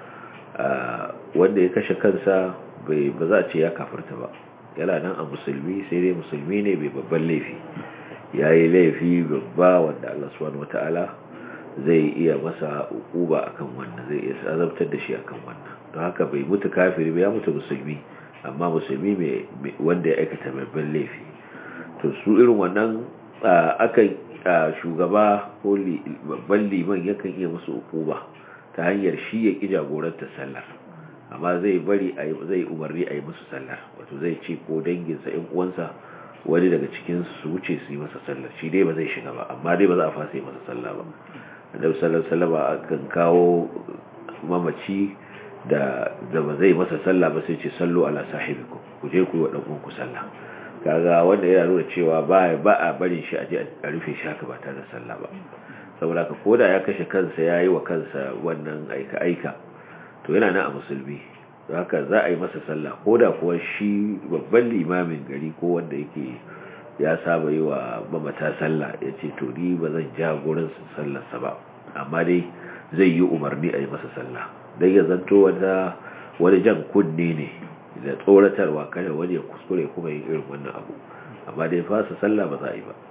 wanda ya kashe kansa ba za a ce ya kafarta ba yana nan a musulmi sai dai musulmi ne bai babban laifi ya yi laifi babba wanda Allah subhanahu wata'ala zai iya masa ukuba akan wannan zai iya azabtar da shi akan wannan don haka bai mutu kafiri ba ya mutu musulmi amma musulmi wanda ya aikata babban laifi to su irin wannan akan shugaba ko babban liman yakan iya musu ukuba ta hanyar shi ya ƙi jagorantar sallar amma zai bari zai umarni a yi musu sallar wato zai ce ko danginsa ‘yan uwansa wani daga cikin su wuce su yi masa sallar shi dai ba zai shiga ba amma dai ba za a fasa yi masa sallah ba annabi sallallahu alaihi kan kawo mamaci da da ba zai masa sallah ba sai ce sallu ala sahibikum ku je ku yi wa dan uwanku sallah kaga wanda yana nuna cewa ba ba a barin shi a je a rufe shi haka ba tare da sallah ba saboda ka koda ya kashe kansa yayi wa kansa wannan aika aika to yana nan a musulmi don haka za a yi masa sallah koda kuwa shi babban limamin gari ko wanda yake ya saba yi wa mamata sallah ya ce to ni ba zan ja gurin sallarsa ba amma dai zai yi umarni a yi masa sallah don ya zanto wanda wani jan kunne ne da tsoratarwa kada wani ya kuskure kuma yin irin wannan abu amma dai fasa sallah ba za a yi ba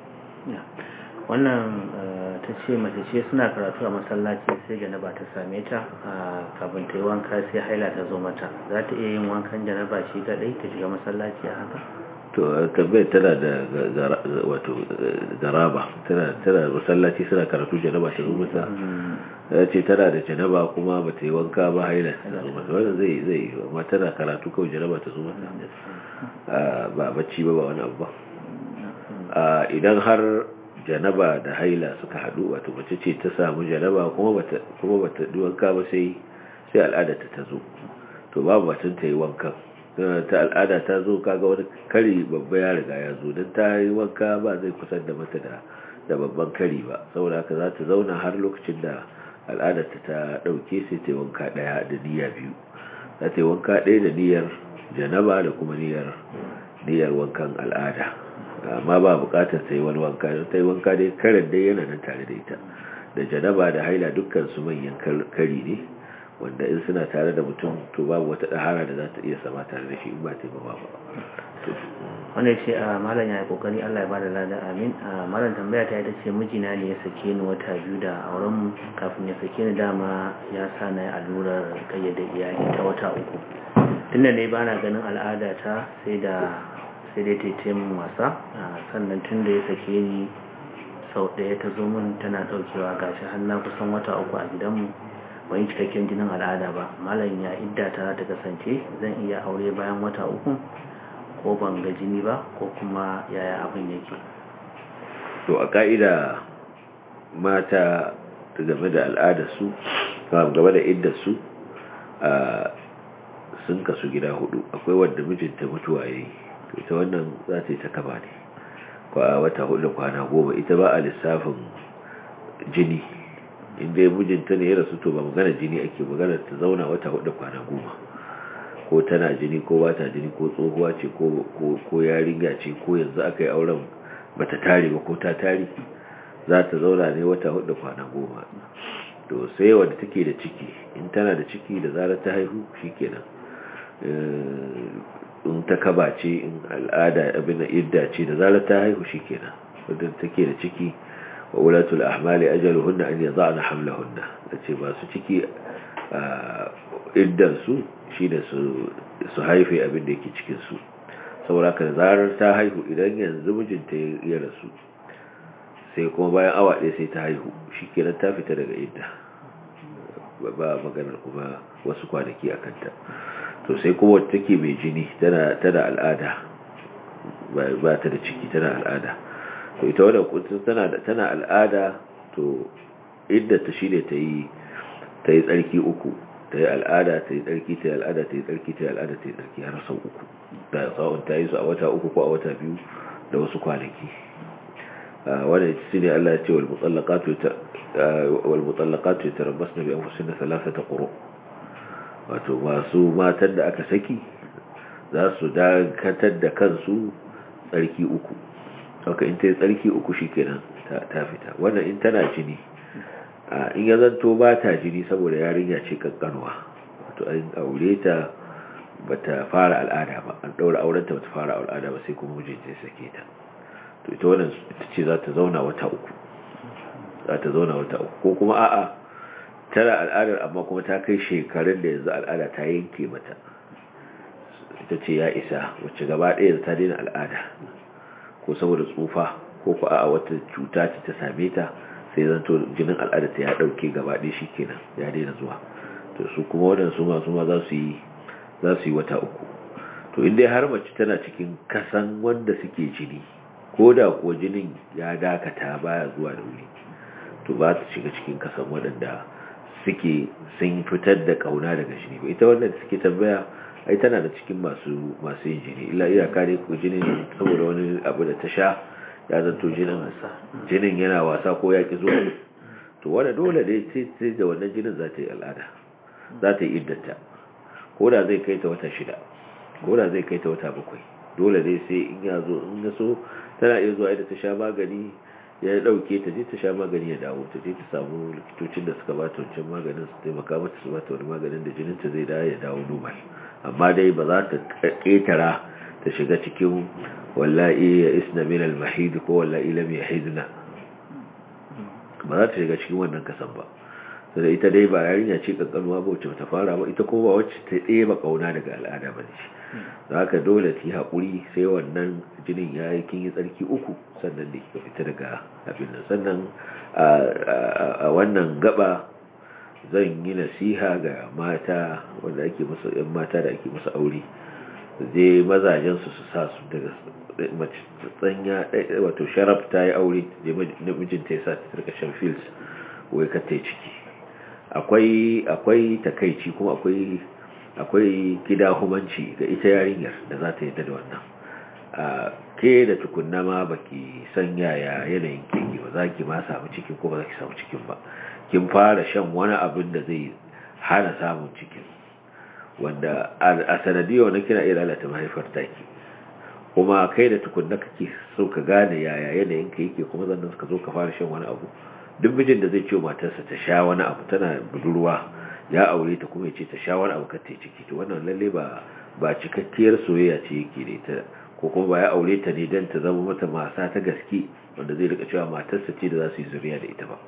wannan ta ce mace ce suna karatu a masallaci sai janaba ta same ta kafin ta yi wanka sai haila ta zo mata za ta iya yin wankan janaba shi kadai ta shiga masallaci a haka to tambayar tana da wato garaba tana tana masallaci suna karatu janaba ta zo mata ya ce tana da janaba kuma ba ta yi wanka ba haila ta zo mata wanda zai zai amma tana karatu kawai janaba ta zo mata ba bacci ba ba wani abu ba idan har janaba da haila suka haɗu wato mace ce ta samu janaba kuma bata kuma bata yi wanka ba sai sai al'ada ta zo to babu batun ta yi wankan ta al'ada ta zo kaga wani kari babba ya riga ya zo don ta yi wanka ba zai kusan da mata da da babban kari ba saboda haka za ta zauna har lokacin da al'adarta ta ɗauke sai ta yi wanka ɗaya da niyya biyu za ta yi wanka ɗaya da niyyar janaba da kuma niyyar niyyar wankan al'ada amma ba bukatar ta yi wani wanka don ta yi wanka dai karin dai yana nan tare da ita da janaba da haila dukkan su manyan kari ne wanda in suna tare da mutum to babu wata ɗahara da za ta iya sama tare da shi in ba taimama ba wanda ce a malam ya yi kokari Allah ya bada lada amin a malam tambaya ta ita ce mijina ne ya sake ni wata biyu da auren mu kafin ya sake ni dama ya sa na yi allurar kayyade iyali ta wata uku tunda ne bana ganin al'ada ta sai da sai dai ta min wasa sannan tunda ya sake ni sau ɗaya ta zo min tana ɗaukewa gashi har na kusan wata uku a gidanmu ban yi cikakken jinin al'ada ba malam ya idda ta ta kasance zan iya aure bayan wata uku ko ban ga jini ba ko kuma yaya abin yake to a ka'ida mata game da al'adarsu game da iddarsu sun kasu gida hudu akwai wadda mijinta mutuwa ya yi to ita wannan za ta yi ta kaba ne kwa wata hudu kwana goma ita ba a lissafin jini inda ya mijinta ne ya rasu to ba magana jini ake magana ta zauna wata hudu kwana goma ko tana jini ko ba ta jini ko tsohuwa ce ko yarinya ce ko yanzu aka yi auren bata tare ba ko ta tare za ta zauna ne wata hudu kwana goma to sai wadda take da ciki in tana da ciki da zarar ta haihu shikenan in ta kaba ce in al'ada abin idda ce da zarar ta haihu shikenan wadda take da ciki wa ulatul ahmali ajaluhunna an yada'na hamlahunna tace ba su ciki iddan su shine su su haife abin da yake cikin su saboda ka zarar ta haihu idan yanzu mijinta ya rasu sai kuma bayan awa ɗaya sai ta haihu shikenan ta fita daga idda ba maganar kuma wasu kwanaki a kanta to sai kuma wata take mai jini tana al'ada ba ta da ciki tana al'ada to ita wadda kuntun tana al'ada to idda ta shine ta yi ta yi tsarki uku ta yi al'ada ta yi tsarki ta yi al'ada ta yi tsarki ta yi al'ada ta yi tsarki har sau uku da sa'un ta yi su a wata uku ko a wata biyu da wasu kwanaki wadda shi ne Allah ya ce walmutallaqatu yatarabbasna bi anfusihinna thalathata quru wato masu matan da aka saki za su dakatar da kansu tsarki uku haka in ta yi tsarki uku shikenan ta fita wannan in tana jini in ya zanto ba ta jini saboda yarinya ce kankanwa wato an aure ta bata fara al'ada ba an daura aurenta bata fara al'ada ba sai kuma mijinta ya sake ta to ita wannan ita ce za ta zauna wata uku za ta zauna wata uku ko kuma a'a tana al'adar amma kuma ta kai shekarun da yanzu al'ada ta yanke mata ita ce ya isa wacce gaba ɗaya ta daina al'ada ko saboda tsufa ko ko a'a wata cuta ce ta same ta sai zanto jinin al'ada ta ya ɗauke gaba ɗaya shi kenan ya daina zuwa to su kuma waɗansu masu ma za su yi za su yi wata uku to inda har mace tana cikin kasan wanda suke jini ko da kuwa jinin ya dakata baya zuwa da wuri to ba ta shiga cikin kasan waɗanda suke sun fitar da kauna daga jini ba ita wannan suke tambaya ai tana da cikin masu masu yin jini illa iyaka ne ko jinin saboda wani abu da ta sha ya zanto jinin jinin yana wasa ko ya ki zuwa to wanda dole ne sai da wannan jinin za ta yi al'ada za ta yi iddata ko da zai kai ta wata shida ko da zai kai ta wata bakwai dole ne sai in ya zo in ya so tana iya zuwa da ta sha magani ya dauke ta je ta sha magani ya dawo ta je ta samu likitocin da suka bata wancan maganin su taimaka mata su bata wani maganin da jinin ta zai dawo ya dawo normal amma dai ba za ta ketara ta shiga cikin wallahi ya isna min al-mahid ko wallahi lam yahidna ba za ta shiga cikin wannan kasan ba sai ita dai ba yarinya ce kankanuwa ba wacce ta fara ba ita ko ba wacce ta ɗeba kauna daga al'ada ba ce za ka dole ki haƙuri sai wannan jinin ya yi kin yi tsarki uku sannan da kika fita daga abin nan sannan a wannan gaba zan yi nasiha ga mata wanda ake musu yan mata da ake musu aure je mazajensu su sa su daga mace tsanya wato sharaf ta yi aure je mijinta ya sa ta tarka shan fils wai ka ta ciki akwai akwai takaici kuma akwai akwai gida humanci ga ita yarinyar da za ta yadda da wannan a ke da tukunna ma baki san yaya yanayin keke ba za ki ma samu cikin ko ba za ki samu cikin ba kin fara shan wani abin da zai hana samun cikin wanda a sanadiyar wani kina iya lalata mahaifar taki kuma kai da tukunna kake so ka gane yaya yanayin ka yake kuma zannan suka zo ka fara shan wani abu duk mijin da zai ce matarsa ta sha wani abu tana budurwa ya aure ta kuma ya ce ta shawar abu ka ta ciki to wannan lalle ba ba cikakkiyar soyayya ce yake da ita ko kuma ba ya aure ta ne don ta zama mata masa ta gaske wanda zai rika cewa matarsa ce da za su yi zuriya da ita ba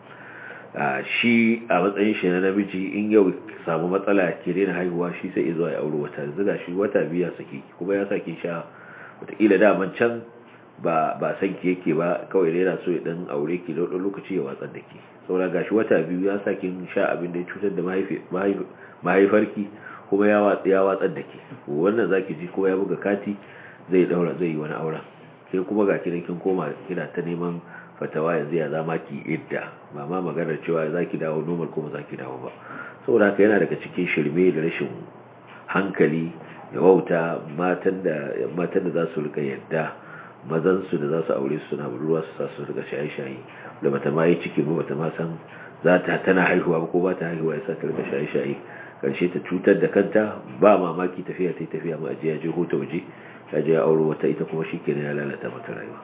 shi a matsayin shi na namiji in yau samu matsala ke daina haihuwa shi sai izo ya aure wata zuga shi wata biya saki kuma ya saki sha wataƙila daman can ba ba san ki yake ba kawai dai yana so ya dan aure ki da wani lokaci ya watsar da ki saboda gashi wata biyu ya saki sha abin da ya cutar da mahaifarki kuma ya watsa ya watsar da ki wannan zaki ji ko ya buga kati zai daura zai yi wani auren sai kuma ga kiran kin koma kina ta neman fatawa yanzu ya zama ki idda ba ma maganar cewa za ki dawo normal kuma za ki dawo ba saboda haka yana daga cikin shirme da rashin hankali da wauta matan da matan da za su rika yadda mazan su da za su aure su suna budurwa su sa su rika shaye-shaye da bata ma yi ciki ba bata ma san za ta tana haihuwa ba ko ba ta haihuwa ya sa ta rika shaye-shaye karshe ta cutar da kanta ba mamaki tafiya ta tafiya ma ajiya je hota waje ta je ya auro wata ita kuma shi kenan ya lalata mata rayuwa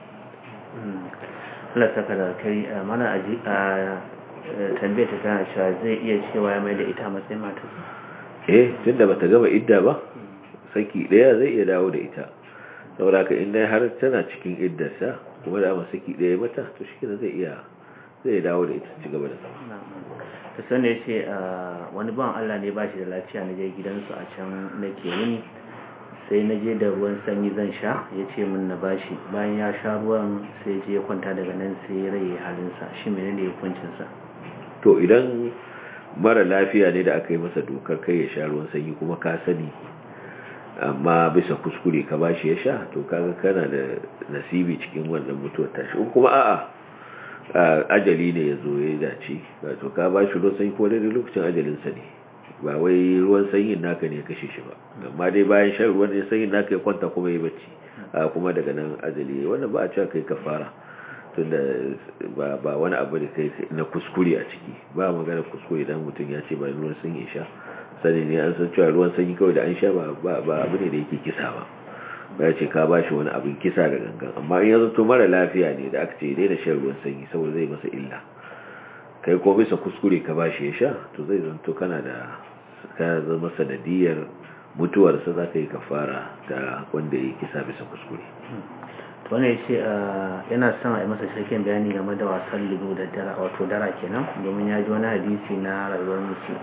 Allah saka da kai mana aji a tambayar ta tana cewa zai iya cewa ya mai da ita matsayin mata eh tunda bata gama idda ba saki daya zai iya dawo da ita saboda ka inda har tana cikin iddarsa kuma da amma saki daya mata to shi zai iya zai dawo da ita ci gaba da zama ta sanda ya ce wani ban Allah ne ba shi da lafiya na je gidansu a can nake yini sai na je da ruwan sanyi zan sha ya ce min na bashi bayan ya sha ruwan sai je ya kwanta daga nan sai ya raye halinsa shi mene ne hukuncinsa to idan mara lafiya ne da aka yi masa dokar kai ya sha ruwan sanyi kuma ka sani amma bisa kuskure ka bashi ya sha to kaga kana da nasibi cikin wannan mutuwar tashi in kuma a'a ajali ne ya zo ya dace to ka bashi ruwan sanyi ko daidai lokacin ajalinsa ne ba wai ruwan sanyin naka ne ya kashe shi ba amma dai bayan shan ruwan sanyin naka ya kwanta kuma ya bacci kuma daga nan ajali wannan ba a cewa kai kafara tunda ba ba wani abu da kai na kuskure a ciki ba magana kuskure idan mutum ya ce ba ruwan sanyi sha sani ne an san cewa ruwan sanyi kawai da an sha ba ba abu ne da yake kisa ba ba ya ce ka ba shi wani abin kisa da gangan amma in ya zato mara lafiya ne da aka ce daina shan ruwan sanyi saboda zai masa illa kai ko bisa kuskure ka bashi ya sha to zai zanto kana da ka zama sanadiyar mutuwarsa za ka yi kafara ta wanda ya kisa bisa kuskure to wani ya ce yana son a yi masa shirkin bayani game da wasan lido da dara wato dara kenan domin ya ji wani hadisi na rayuwar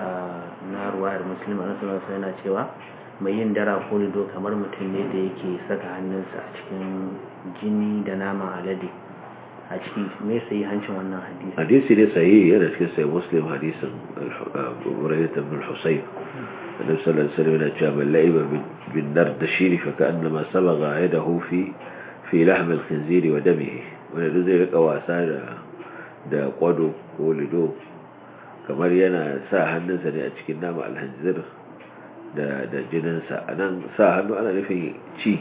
na ruwayar musulmi a nasarar yana cewa mai yin dara ko lido kamar mutum ne da yake saka hannunsa a cikin jini da nama alade a ciki me sai hancin wannan hadisi hadisi ne sahihi yana cikin sai muslim hadisin Burayyah ibn al-Husayn annabi sallallahu alaihi wasallam yana cewa man la'iba bin nar da shiri fa ka'annama sabagha yadahu fi fi lahm al-khinzir wa damihi wanda duk zai rika wasa da da kwado ko lido kamar yana sa hannunsa ne a cikin nama al-khinzir da da jininsa anan sa hannu ana nufin ci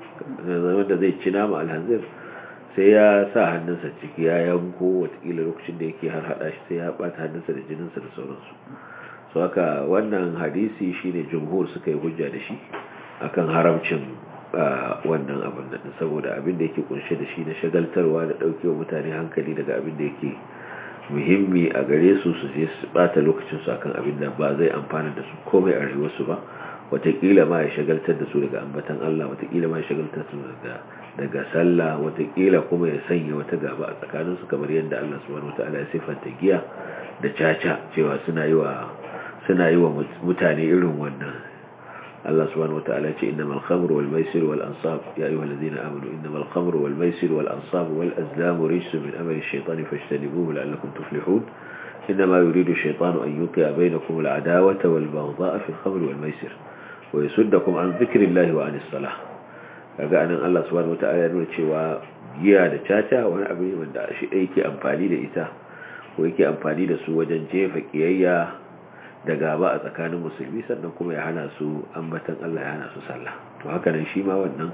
wanda zai ci nama al-khinzir sai ya sa hannunsa ciki ya yanko watakila lokacin da yake har hada shi sai ya bata hannunsa da jininsa da sauransu so haka wannan hadisi shine jumhur suka yi hujja da shi akan haramcin wannan abin da saboda abin da yake kunshe da shi na shagaltarwa da daukewa mutane hankali daga abin da yake muhimmi a gare su su je su bata lokacin su akan abin da ba zai amfana da su komai a rayuwarsu ba watakila ma ya shagaltar da su daga ambatan Allah watakila ma ya shagaltar su daga daga sallah watakila kuma ya sanya wata gaba a tsakanin su kamar yadda Allah subhanahu wataala ya sifanta giya da caca cewa suna yi wa suna yi wa mutane irin wannan Allah subhanahu wataala ya ce innamal khamru wal maisir wal ansab ya ayyuhal ladina amanu innamal khamru wal maisir wal ansab wal azlam rijsun min amali ash-shaytani fajtanibuhu la'allakum tuflihun إنما يريد الشيطان أن يوقع بينكم العداوة والبغضاء في الخمر والميسر ويسدكم عن ذكر الله وعن الصلاة kaga anan Allah subhanahu wataala ya nuna cewa giya da caca wani abu ne wanda shi yake amfani da ita ko yake amfani da su wajen jefa kiyayya da gaba a tsakanin musulmi sannan kuma ya hana su ambatan Allah ya hana su sallah to haka nan shi ma wannan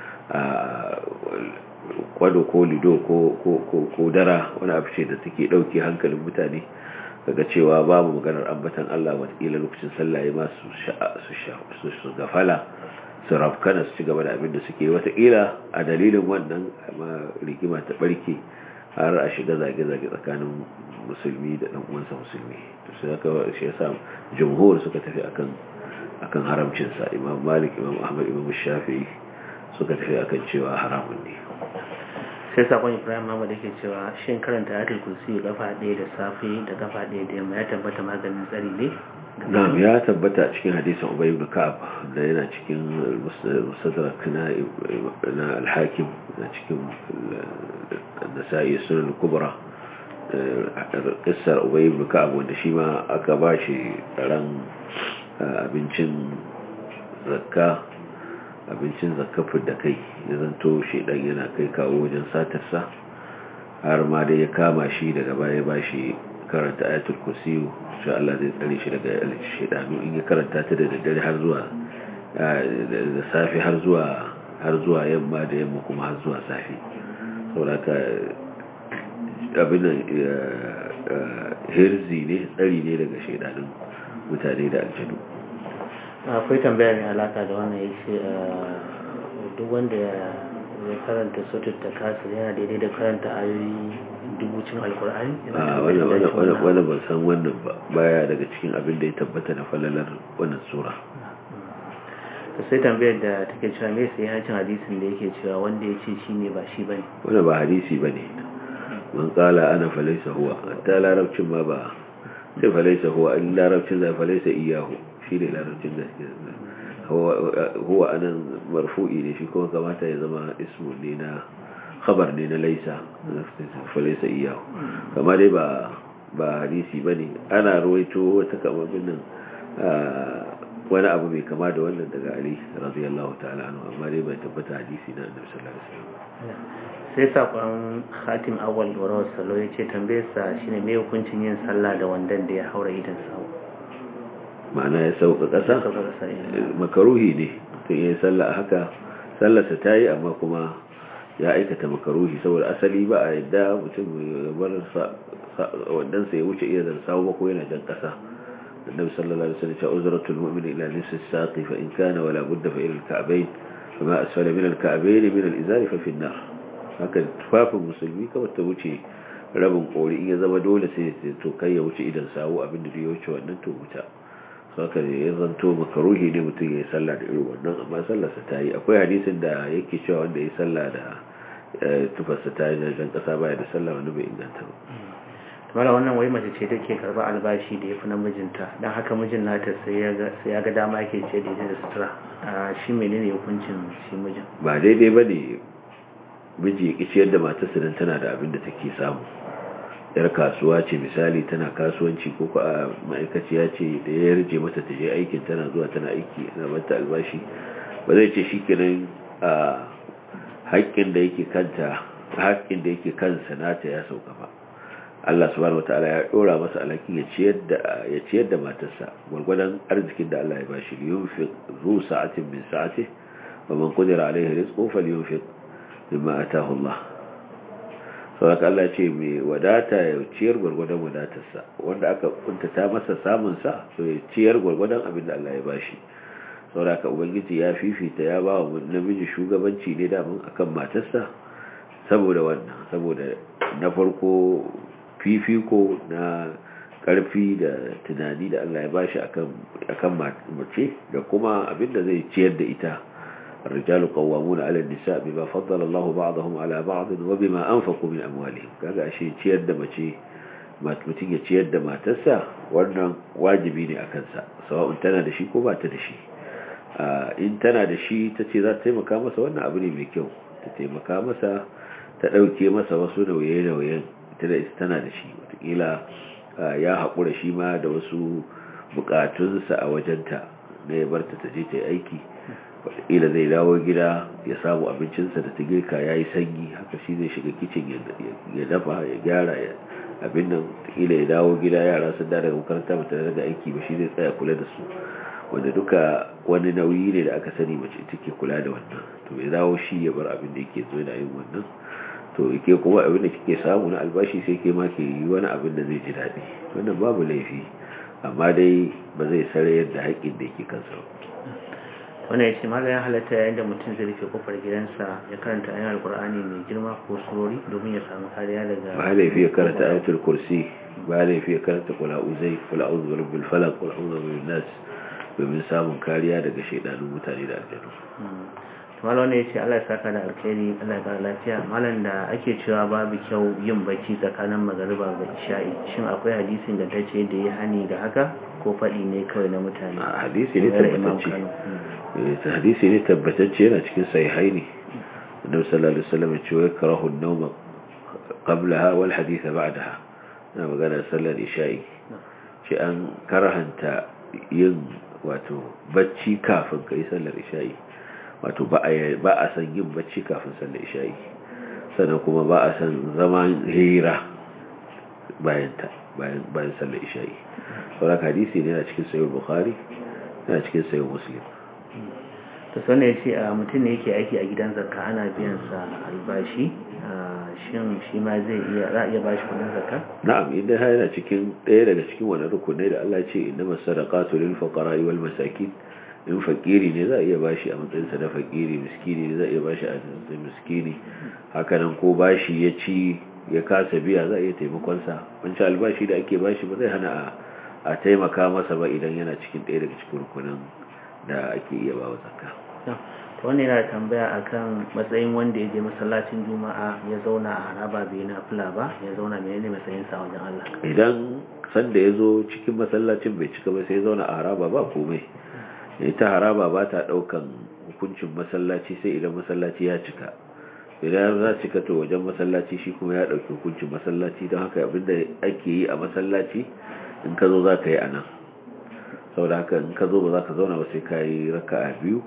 kwado ko lido ko ko ko dara wani abu ce da take dauke hankalin mutane kaga cewa babu maganar ambatan Allah watakila lokacin sallah ya ma su su gafala su rafkana su ci gaba da abin da suke watakila a dalilin wannan rigima ta barke har a shiga zage-zage tsakanin musulmi da ɗan uwansa musulmi sai haka shi yasa jumhur suka tafi akan akan haramcinsa imam malik imam ahmad imam shafi'i suka tafi akan cewa haramun ne sai sakon ibrahim mahmud yake cewa shin karanta ayatul kursi kafa ɗaya da safe da kafa ɗaya da yamma ya tabbata maganin tsari ne na'am ya tabbata cikin hadisin ubay ibn ka'ab da yana cikin musadrak na na al-hakim da cikin nasa'i sunan kubra kissar ubay ibn ka'ab wanda shi ma aka bashi ran abincin zakka abincin zakafin da kai ya zanto shi dan yana kai kawo wajen satarsa har ma dai ya kama shi daga baya ba shi karanta ayatul kursiyu shi Allah zai tsare shi daga shedanu in ya karanta ta da daddare har zuwa da safi har zuwa har zuwa yamma da yamma kuma har zuwa safi saboda ka abin hirzi ne tsari ne daga shedanun mutane da aljanu akwai tambaya mai alaka da wannan ya ce duk wanda ya karanta sautar ta kasir yana daidai da karanta ayoyi dubucin alkur'ani wanda ban san wannan ba baya daga cikin abin da ya tabbata na falalar wannan sura sai tambayar da take cewa me sai hacin hadisin da yake cewa wanda ya ce shi ne ba shi bane wanda ba hadisi bane man kala ana falaisa huwa hatta larabcin ma ba sai falaisa huwa in larabcin zai falaisa iyahu shi ne larabcin gaske huwa anan marfu'i ne shi kuma kamata ya zama ismu ne na khabar ne na laisa falaisa iyahu kama dai ba ba hadisi ba ne ana ruwaito wata kamar nan wani abu mai kama da wannan daga ali radiyallahu ta'ala anhu amma dai bai tabbata hadisi na annabi sallallahu alaihi wasallam sai sakon khatim awal warawar salo ya ce tambayarsa shine mai hukuncin yin sallah da wandan da ya haura idan sawu ma'ana ya sauka ƙasa makaruhi ne tun yi sallah a haka sallarsa ta yi amma kuma ya aikata makaruhi saboda asali ba a yadda mutum bar wandansa ya wuce iya sawu ba ko yana jan ƙasa النبي صلى الله عليه وسلم أزرة المؤمن إلى نصف الساق فإن كان ولا بد فإلى الكعبين فما أسفل من الكعبين من الإزار ففي النار haka tufafin musulmi kawai ta wuce rabin kori in ya zama dole sai to kai ya wuce idan sawu abinda da ya wuce wannan to wuta haka ne ya zanto makaruhi ne mutum ya yi sallah da irin wannan amma sallarsa ta yi akwai hadisin da yake cewa wanda ya yi sallah da tufarsa ta yi jan kasa baya da sallah wani bai inganta ba mara wannan wai mace ce take karba albashi da ya fi namijinta don haka mijin nata sai ya ga dama yake ce da da sutura shi menene hukuncin shi mijin ba daidai ba ne miji ya ciyar da matarsa don tana da abin da take samu yar kasuwa ce misali tana kasuwanci ko ko a ma'aikaciya ce da ya rije mata ta je aikin tana zuwa tana aiki na mata albashi ba zai ce shi kenan a haƙƙin da yake kanta haƙƙin da yake kansa nata ya sauka ba Allah subhanahu wataala ya dora masa alhaki ya ciyar da ya ciyar da matarsa gurgurdan arzikin da Allah ya bashi yunfiq zu sa'atin min sa'atihi wa man qadira alayhi rizquhu falyunfiq mimma ataahu Allah saboda Allah ce mai wadata ya ciyar gurgurdan wadatarsa wanda aka kuntata masa samun sa so ya ciyar gurgurdan abin da Allah ya bashi saboda ka ubangiji ya fifita ya ba wa namiji shugabanci ne da mun akan matarsa saboda wannan saboda na farko fifiko na karfi da tunani da Allah ya bashi akan akan mace da kuma abinda zai ciyar da ita الرجال قوامون على النساء بما فضل الله بعضهم على بعض وبما أنفقوا من أموالهم kaga ashe ciyar da mace mutum ya ciyar da matarsa wannan wajibi ne a kansa sawa'un tana da shi ko ba ta da shi in tana da shi ta ce za ta taimaka masa wannan abu ne mai kyau ta taimaka masa ta ɗauke masa wasu nauye-nauyen ita da tana da shi watakila ya haƙura shi ma da wasu buƙatunsa a wajenta na ya barta ta je ta yi aiki watakila zai dawo gida ya samu abincinsa da ta girka ya yi sanyi haka shi zai shiga kicin ya dafa ya gyara abin nan watakila ya dawo gida yara sun da daga makaranta ba tare da aiki ba shi zai tsaya kula da su wanda duka wani nauyi ne da aka sani mace take kula da wannan to ya dawo shi ya bar abin da yake zo da yin wannan to ke kuma abin da kike samu na albashi sai ke ma ke yi wani abin da zai ji daɗi wannan babu laifi amma dai ba zai sare yadda haƙƙin da yake kansa ba wannan ya ce malayin halatta yayin da mutum zai rufe kofar gidansa ya karanta ayin alkur'ani mai girma ko surori domin ya samu kariya daga ba laifi ya karanta ayatul kursi ba laifi ya karanta kula uzai kula uzu bi rabbil falaq kula uzu bi nas domin samun kariya daga shaidanun mutane da aljanu malam ne ya ce Allah ya saka da alkhairi Allah ya lafiya malam da ake cewa babu kyau yin bacci tsakanin magariba da isha'i shin akwai hadisin da tace da ya hani da haka ko faɗi ne kawai na mutane a hadisi ne tabbatacce eh hadisi ne tabbatacce yana cikin sahihaini annabi sallallahu alaihi wasallam ya ce wa karahu an-nawm qablaha wal hadith ba'daha na magana sallar isha'i ce an karahanta yin wato bacci kafin kai sallar isha'i wato ba a san yin bacci kafin sallar isha'i sannan kuma ba a san zaman hira bayan sallar isha'i sauran hadisi ne na cikin sayo bukhari na cikin sayo muslim ta sannan ya ce a mutum ne yake aiki a gidan zakka ana biyan sa albashi shin shi ma zai iya za a iya bashi kudin zakka na'am idan har yana cikin ɗaya daga cikin wani rukunai da Allah ce inna masadaqatu lil fuqara wal masakin in fakiri ne za a iya bashi a matsayinsa na fakiri miskini ne za a iya bashi a matsayin miskini hakanan ko bashi ya ci ya kasa biya za a iya taimakonsa wancan albashi da ake bashi ba zai hana a taimaka masa ba idan yana cikin ɗaya daga cikin rukunan da ake iya ba wa zakka wannan yana tambaya akan matsayin wanda ya je masallacin juma'a ya zauna a haraba bai na fula ba ya zauna menene matsayin sa wajen Allah idan sanda ya zo cikin masallacin bai cika ba sai ya zauna a haraba ba komai ita haraba ba ta daukan hukuncin masallaci sai idan masallaci ya cika idan za cika to wajen masallaci shi kuma ya dauki hukuncin masallaci don haka abinda ake yi a masallaci in ka zo za ka yi a nan sau da haka in ka zo ba za ka zauna ba sai ka yi raka a biyu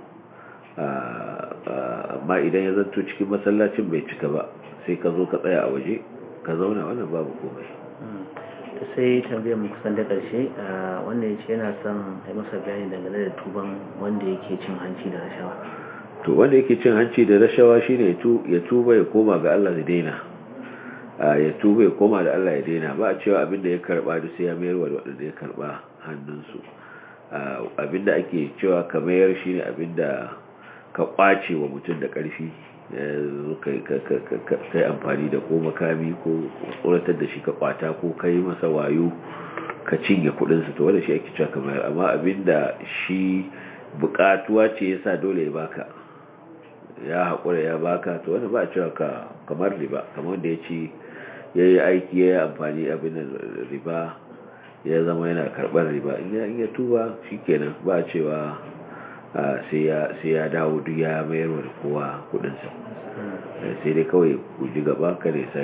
amma idan ya zanto cikin masallacin bai cika ba sai ka zo ka tsaya a waje ka zauna wannan babu komai sai tambayar mu kusan da ƙarshe wanda ya ce yana son a masa bayani dangane da tuban wanda yake cin hanci da rashawa to wanda yake cin hanci da rashawa shine ya tuba ya koma ga Allah da daina ya tuba ya koma da Allah ya daina ba a cewa abinda ya karba da sai ya mayar wa wadanda ya karba hannunsu abinda ake cewa ka mayar shine abinda ka kwace wa mutum da ƙarfi kai amfani da ko makami ko tsoratar da shi ka kwata ko kai masa wayo ka cinye kudinsa to wanda shi ake cewa kamar amma abinda shi bukatuwa ce yasa dole ya baka ya haƙura ya baka to wanda ba a cewa ka kamar riba kamar wanda ya ci ya yi aiki ya yi amfani abin riba ya zama yana karɓar riba in ya tuba shi kenan ba a cewa sai ya dawo duk ya mayar da kowa kudinsa sai dai kawai guji gaba kada ya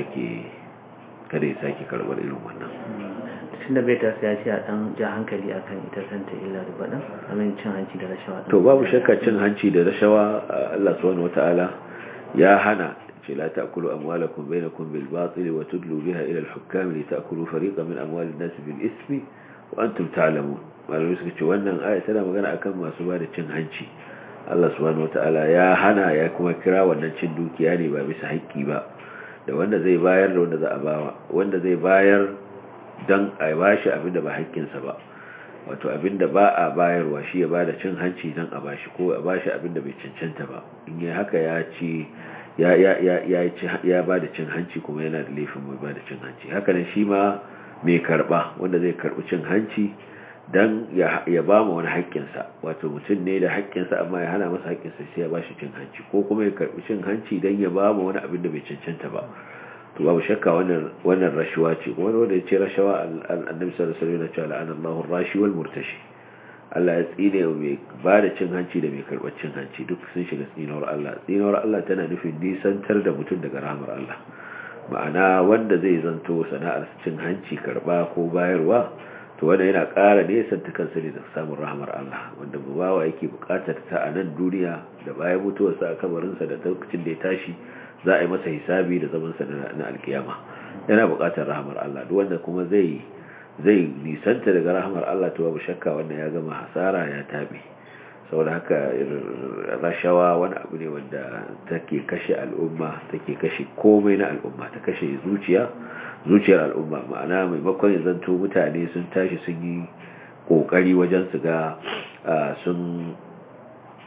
sake karbar irin wannan tun da bai ta sai ya ce a dan ja hankali akan ita kanta illa da baɗin amin cin hanci da rashawa to babu shakka cin hanci da rashawa Allah subhanahu wataala ya hana ce la ta'kulu amwalakum bainakum bil batil wa tudlu biha ila al hukam li ta'kulu fariqan min amwalin nas bil ismi wa antum ta'lamun malamai suka ce wannan aya tana magana akan masu ba da cin hanci Allah subhanahu wataala ya hana ya kuma kira wannan cin dukiya ne ba bisa haƙƙi ba da wanda zai bayar da wanda za a bawa wanda zai bayar dan a bashi abinda ba haƙƙinsa ba wato abinda ba a bayarwa shi ya bada cin hanci dan a bashi ko a bashi abinda bai cancanta ba in yi haka ya ci ya ya ya ya ya bada cin hanci kuma yana da laifin mai bada cin hanci haka nan shi ma mai karba wanda zai karbi cin hanci dan ya ba mu wani haƙƙinsa wato mutum ne da haƙƙinsa amma ya hana masa haƙƙinsa sai ya ba shi cin hanci ko kuma ya karɓi cin hanci dan ya ba mu wani abin da bai cancanta ba to babu shakka wannan wannan rashawa ce kuma wanda ya ce rashawa annabi sallallahu alaihi wasallam ya ce la'anallahu rashi wal murtashi Allah ya tsine mai ba da cin hanci da mai karɓar cin hanci duk sun shiga tsinawar Allah tsinawar Allah tana nufin nisantar da mutum daga rahmar Allah ma'ana wanda zai zanto sana'ar cin hanci karɓa ko bayarwa to wanda yana ƙara nesanta kansa ne da samun rahamar Allah wanda bawa yake buƙatar ta a nan duniya da bayan mutuwarsa a kamarinsa da lokacin da ya tashi za a yi masa hisabi da zamansa na alkiyama yana buƙatar rahamar Allah duk wanda kuma zai zai nisanta daga rahamar Allah to babu shakka wanda ya gama hasara ya tabe saboda haka rashawa wani abu ne wanda take kashe al'umma take kashe komai na al'umma ta kashe zuciya zuciyar al'umma ma'ana maimakon ya zanto mutane sun tashi sun yi kokari wajen su ga sun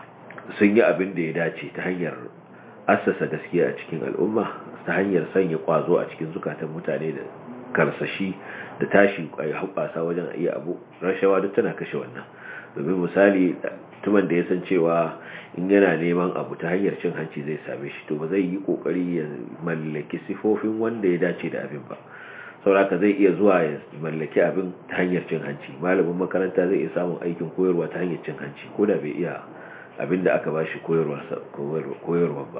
sun yi abin da ya dace ta hanyar assasa gaskiya a cikin al'umma ta hanyar sanya kwazo a cikin zukatan mutane da karsashi da tashi a haɓasa wajen iya abu rashawa duk tana kashe wannan domin misali tuman da ya san cewa in yana neman abu ta hanyar cin hanci zai same shi to ba zai yi kokari ya mallaki sifofin wanda ya dace da abin ba sauraka zai iya zuwa ya mallaki abin ta hanyar cin hanci malamin makaranta zai iya samun aikin koyarwa ta hanyar cin hanci ko da bai iya abin da aka bashi koyarwa ba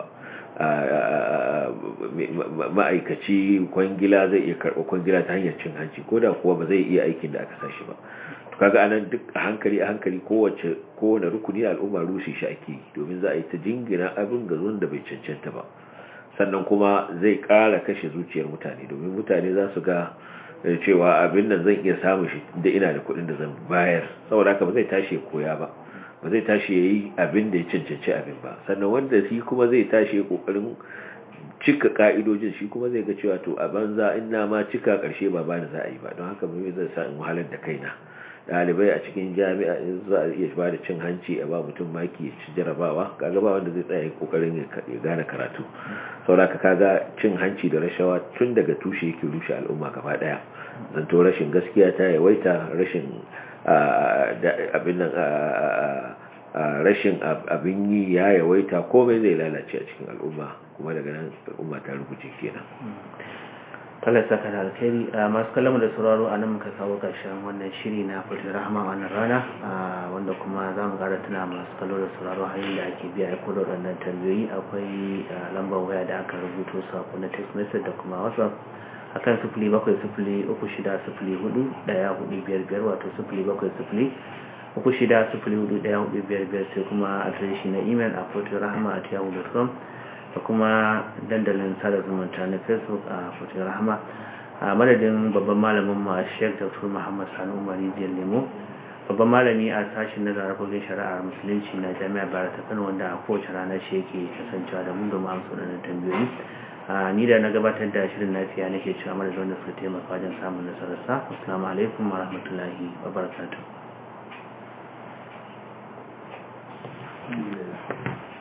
ma'aikaci kwangila zai iya karɓa kwangila ta hanyar cin hanci ko da kuwa ba zai iya aikin da aka sashi ba kaga anan duk a hankali a hankali kowace kowane rukuni al'umma rushe shi ake domin za a yi ta jingina abin ga zuwan da bai cancanta ba sannan kuma zai ƙara kashe zuciyar mutane domin mutane za su ga cewa abin nan zan iya samun shi da ina da kuɗin da zan bayar saboda haka ba zai tashi koya ba ba zai tashi ya yi abin da ya cancanci abin ba sannan wanda shi kuma zai tashi ya ƙoƙarin cika ka'idojin shi kuma zai ga cewa to a banza in na ma cika ƙarshe ba bani za a yi ba don haka mai zai sa in wahalar da kaina ɗalibai a cikin jami'a in za a iya ba da cin hanci a ba mutum maki ya ci jarabawa kaga ba wanda zai tsaya kokarin ya gane karatu saboda ka kaga cin hanci da rashawa tun daga tushe yake rushe al'umma gaba daya zanto rashin gaskiya ta yawaita rashin abin nan rashin abin yi ya yawaita komai zai lalace a cikin al'umma kuma daga nan al'umma ta rubuce kenan Allah saka da alkhairi masu kallon da sauraro a nan muka kawo ƙarshen wannan shiri na fulfil rahama wannan rana wanda kuma za mu ƙara tuna masu kallo da sauraro hanyar da ake biya aiko da waɗannan tambayoyi akwai lambar waya da aka rubuto sako na text message da kuma whatsapp akan sifili bakwai sifili uku shida sifili hudu ɗaya hudu biyar biyar wato sifili bakwai sifili uku shida sifili hudu ɗaya hudu biyar biyar sai kuma adireshi na imel a fulfil rahama at yahoo.com da kuma dandalin sada zumunta na facebook a fotin rahama a madadin babban malamin ma sheik dr muhammad sani umari jiyar lemo babban malami a sashen na zarafogin shari'ar musulunci na jami'ar bara ta kano wanda a kowace ranar shi yake kasancewa da mu domin amsa wadannan tambayoyi ni da na gabatar da shirin lafiya nake cewa madadin wanda suka taimaka wajen samun nasararsa assalamu alaikum wa rahmatullahi wa barakatuh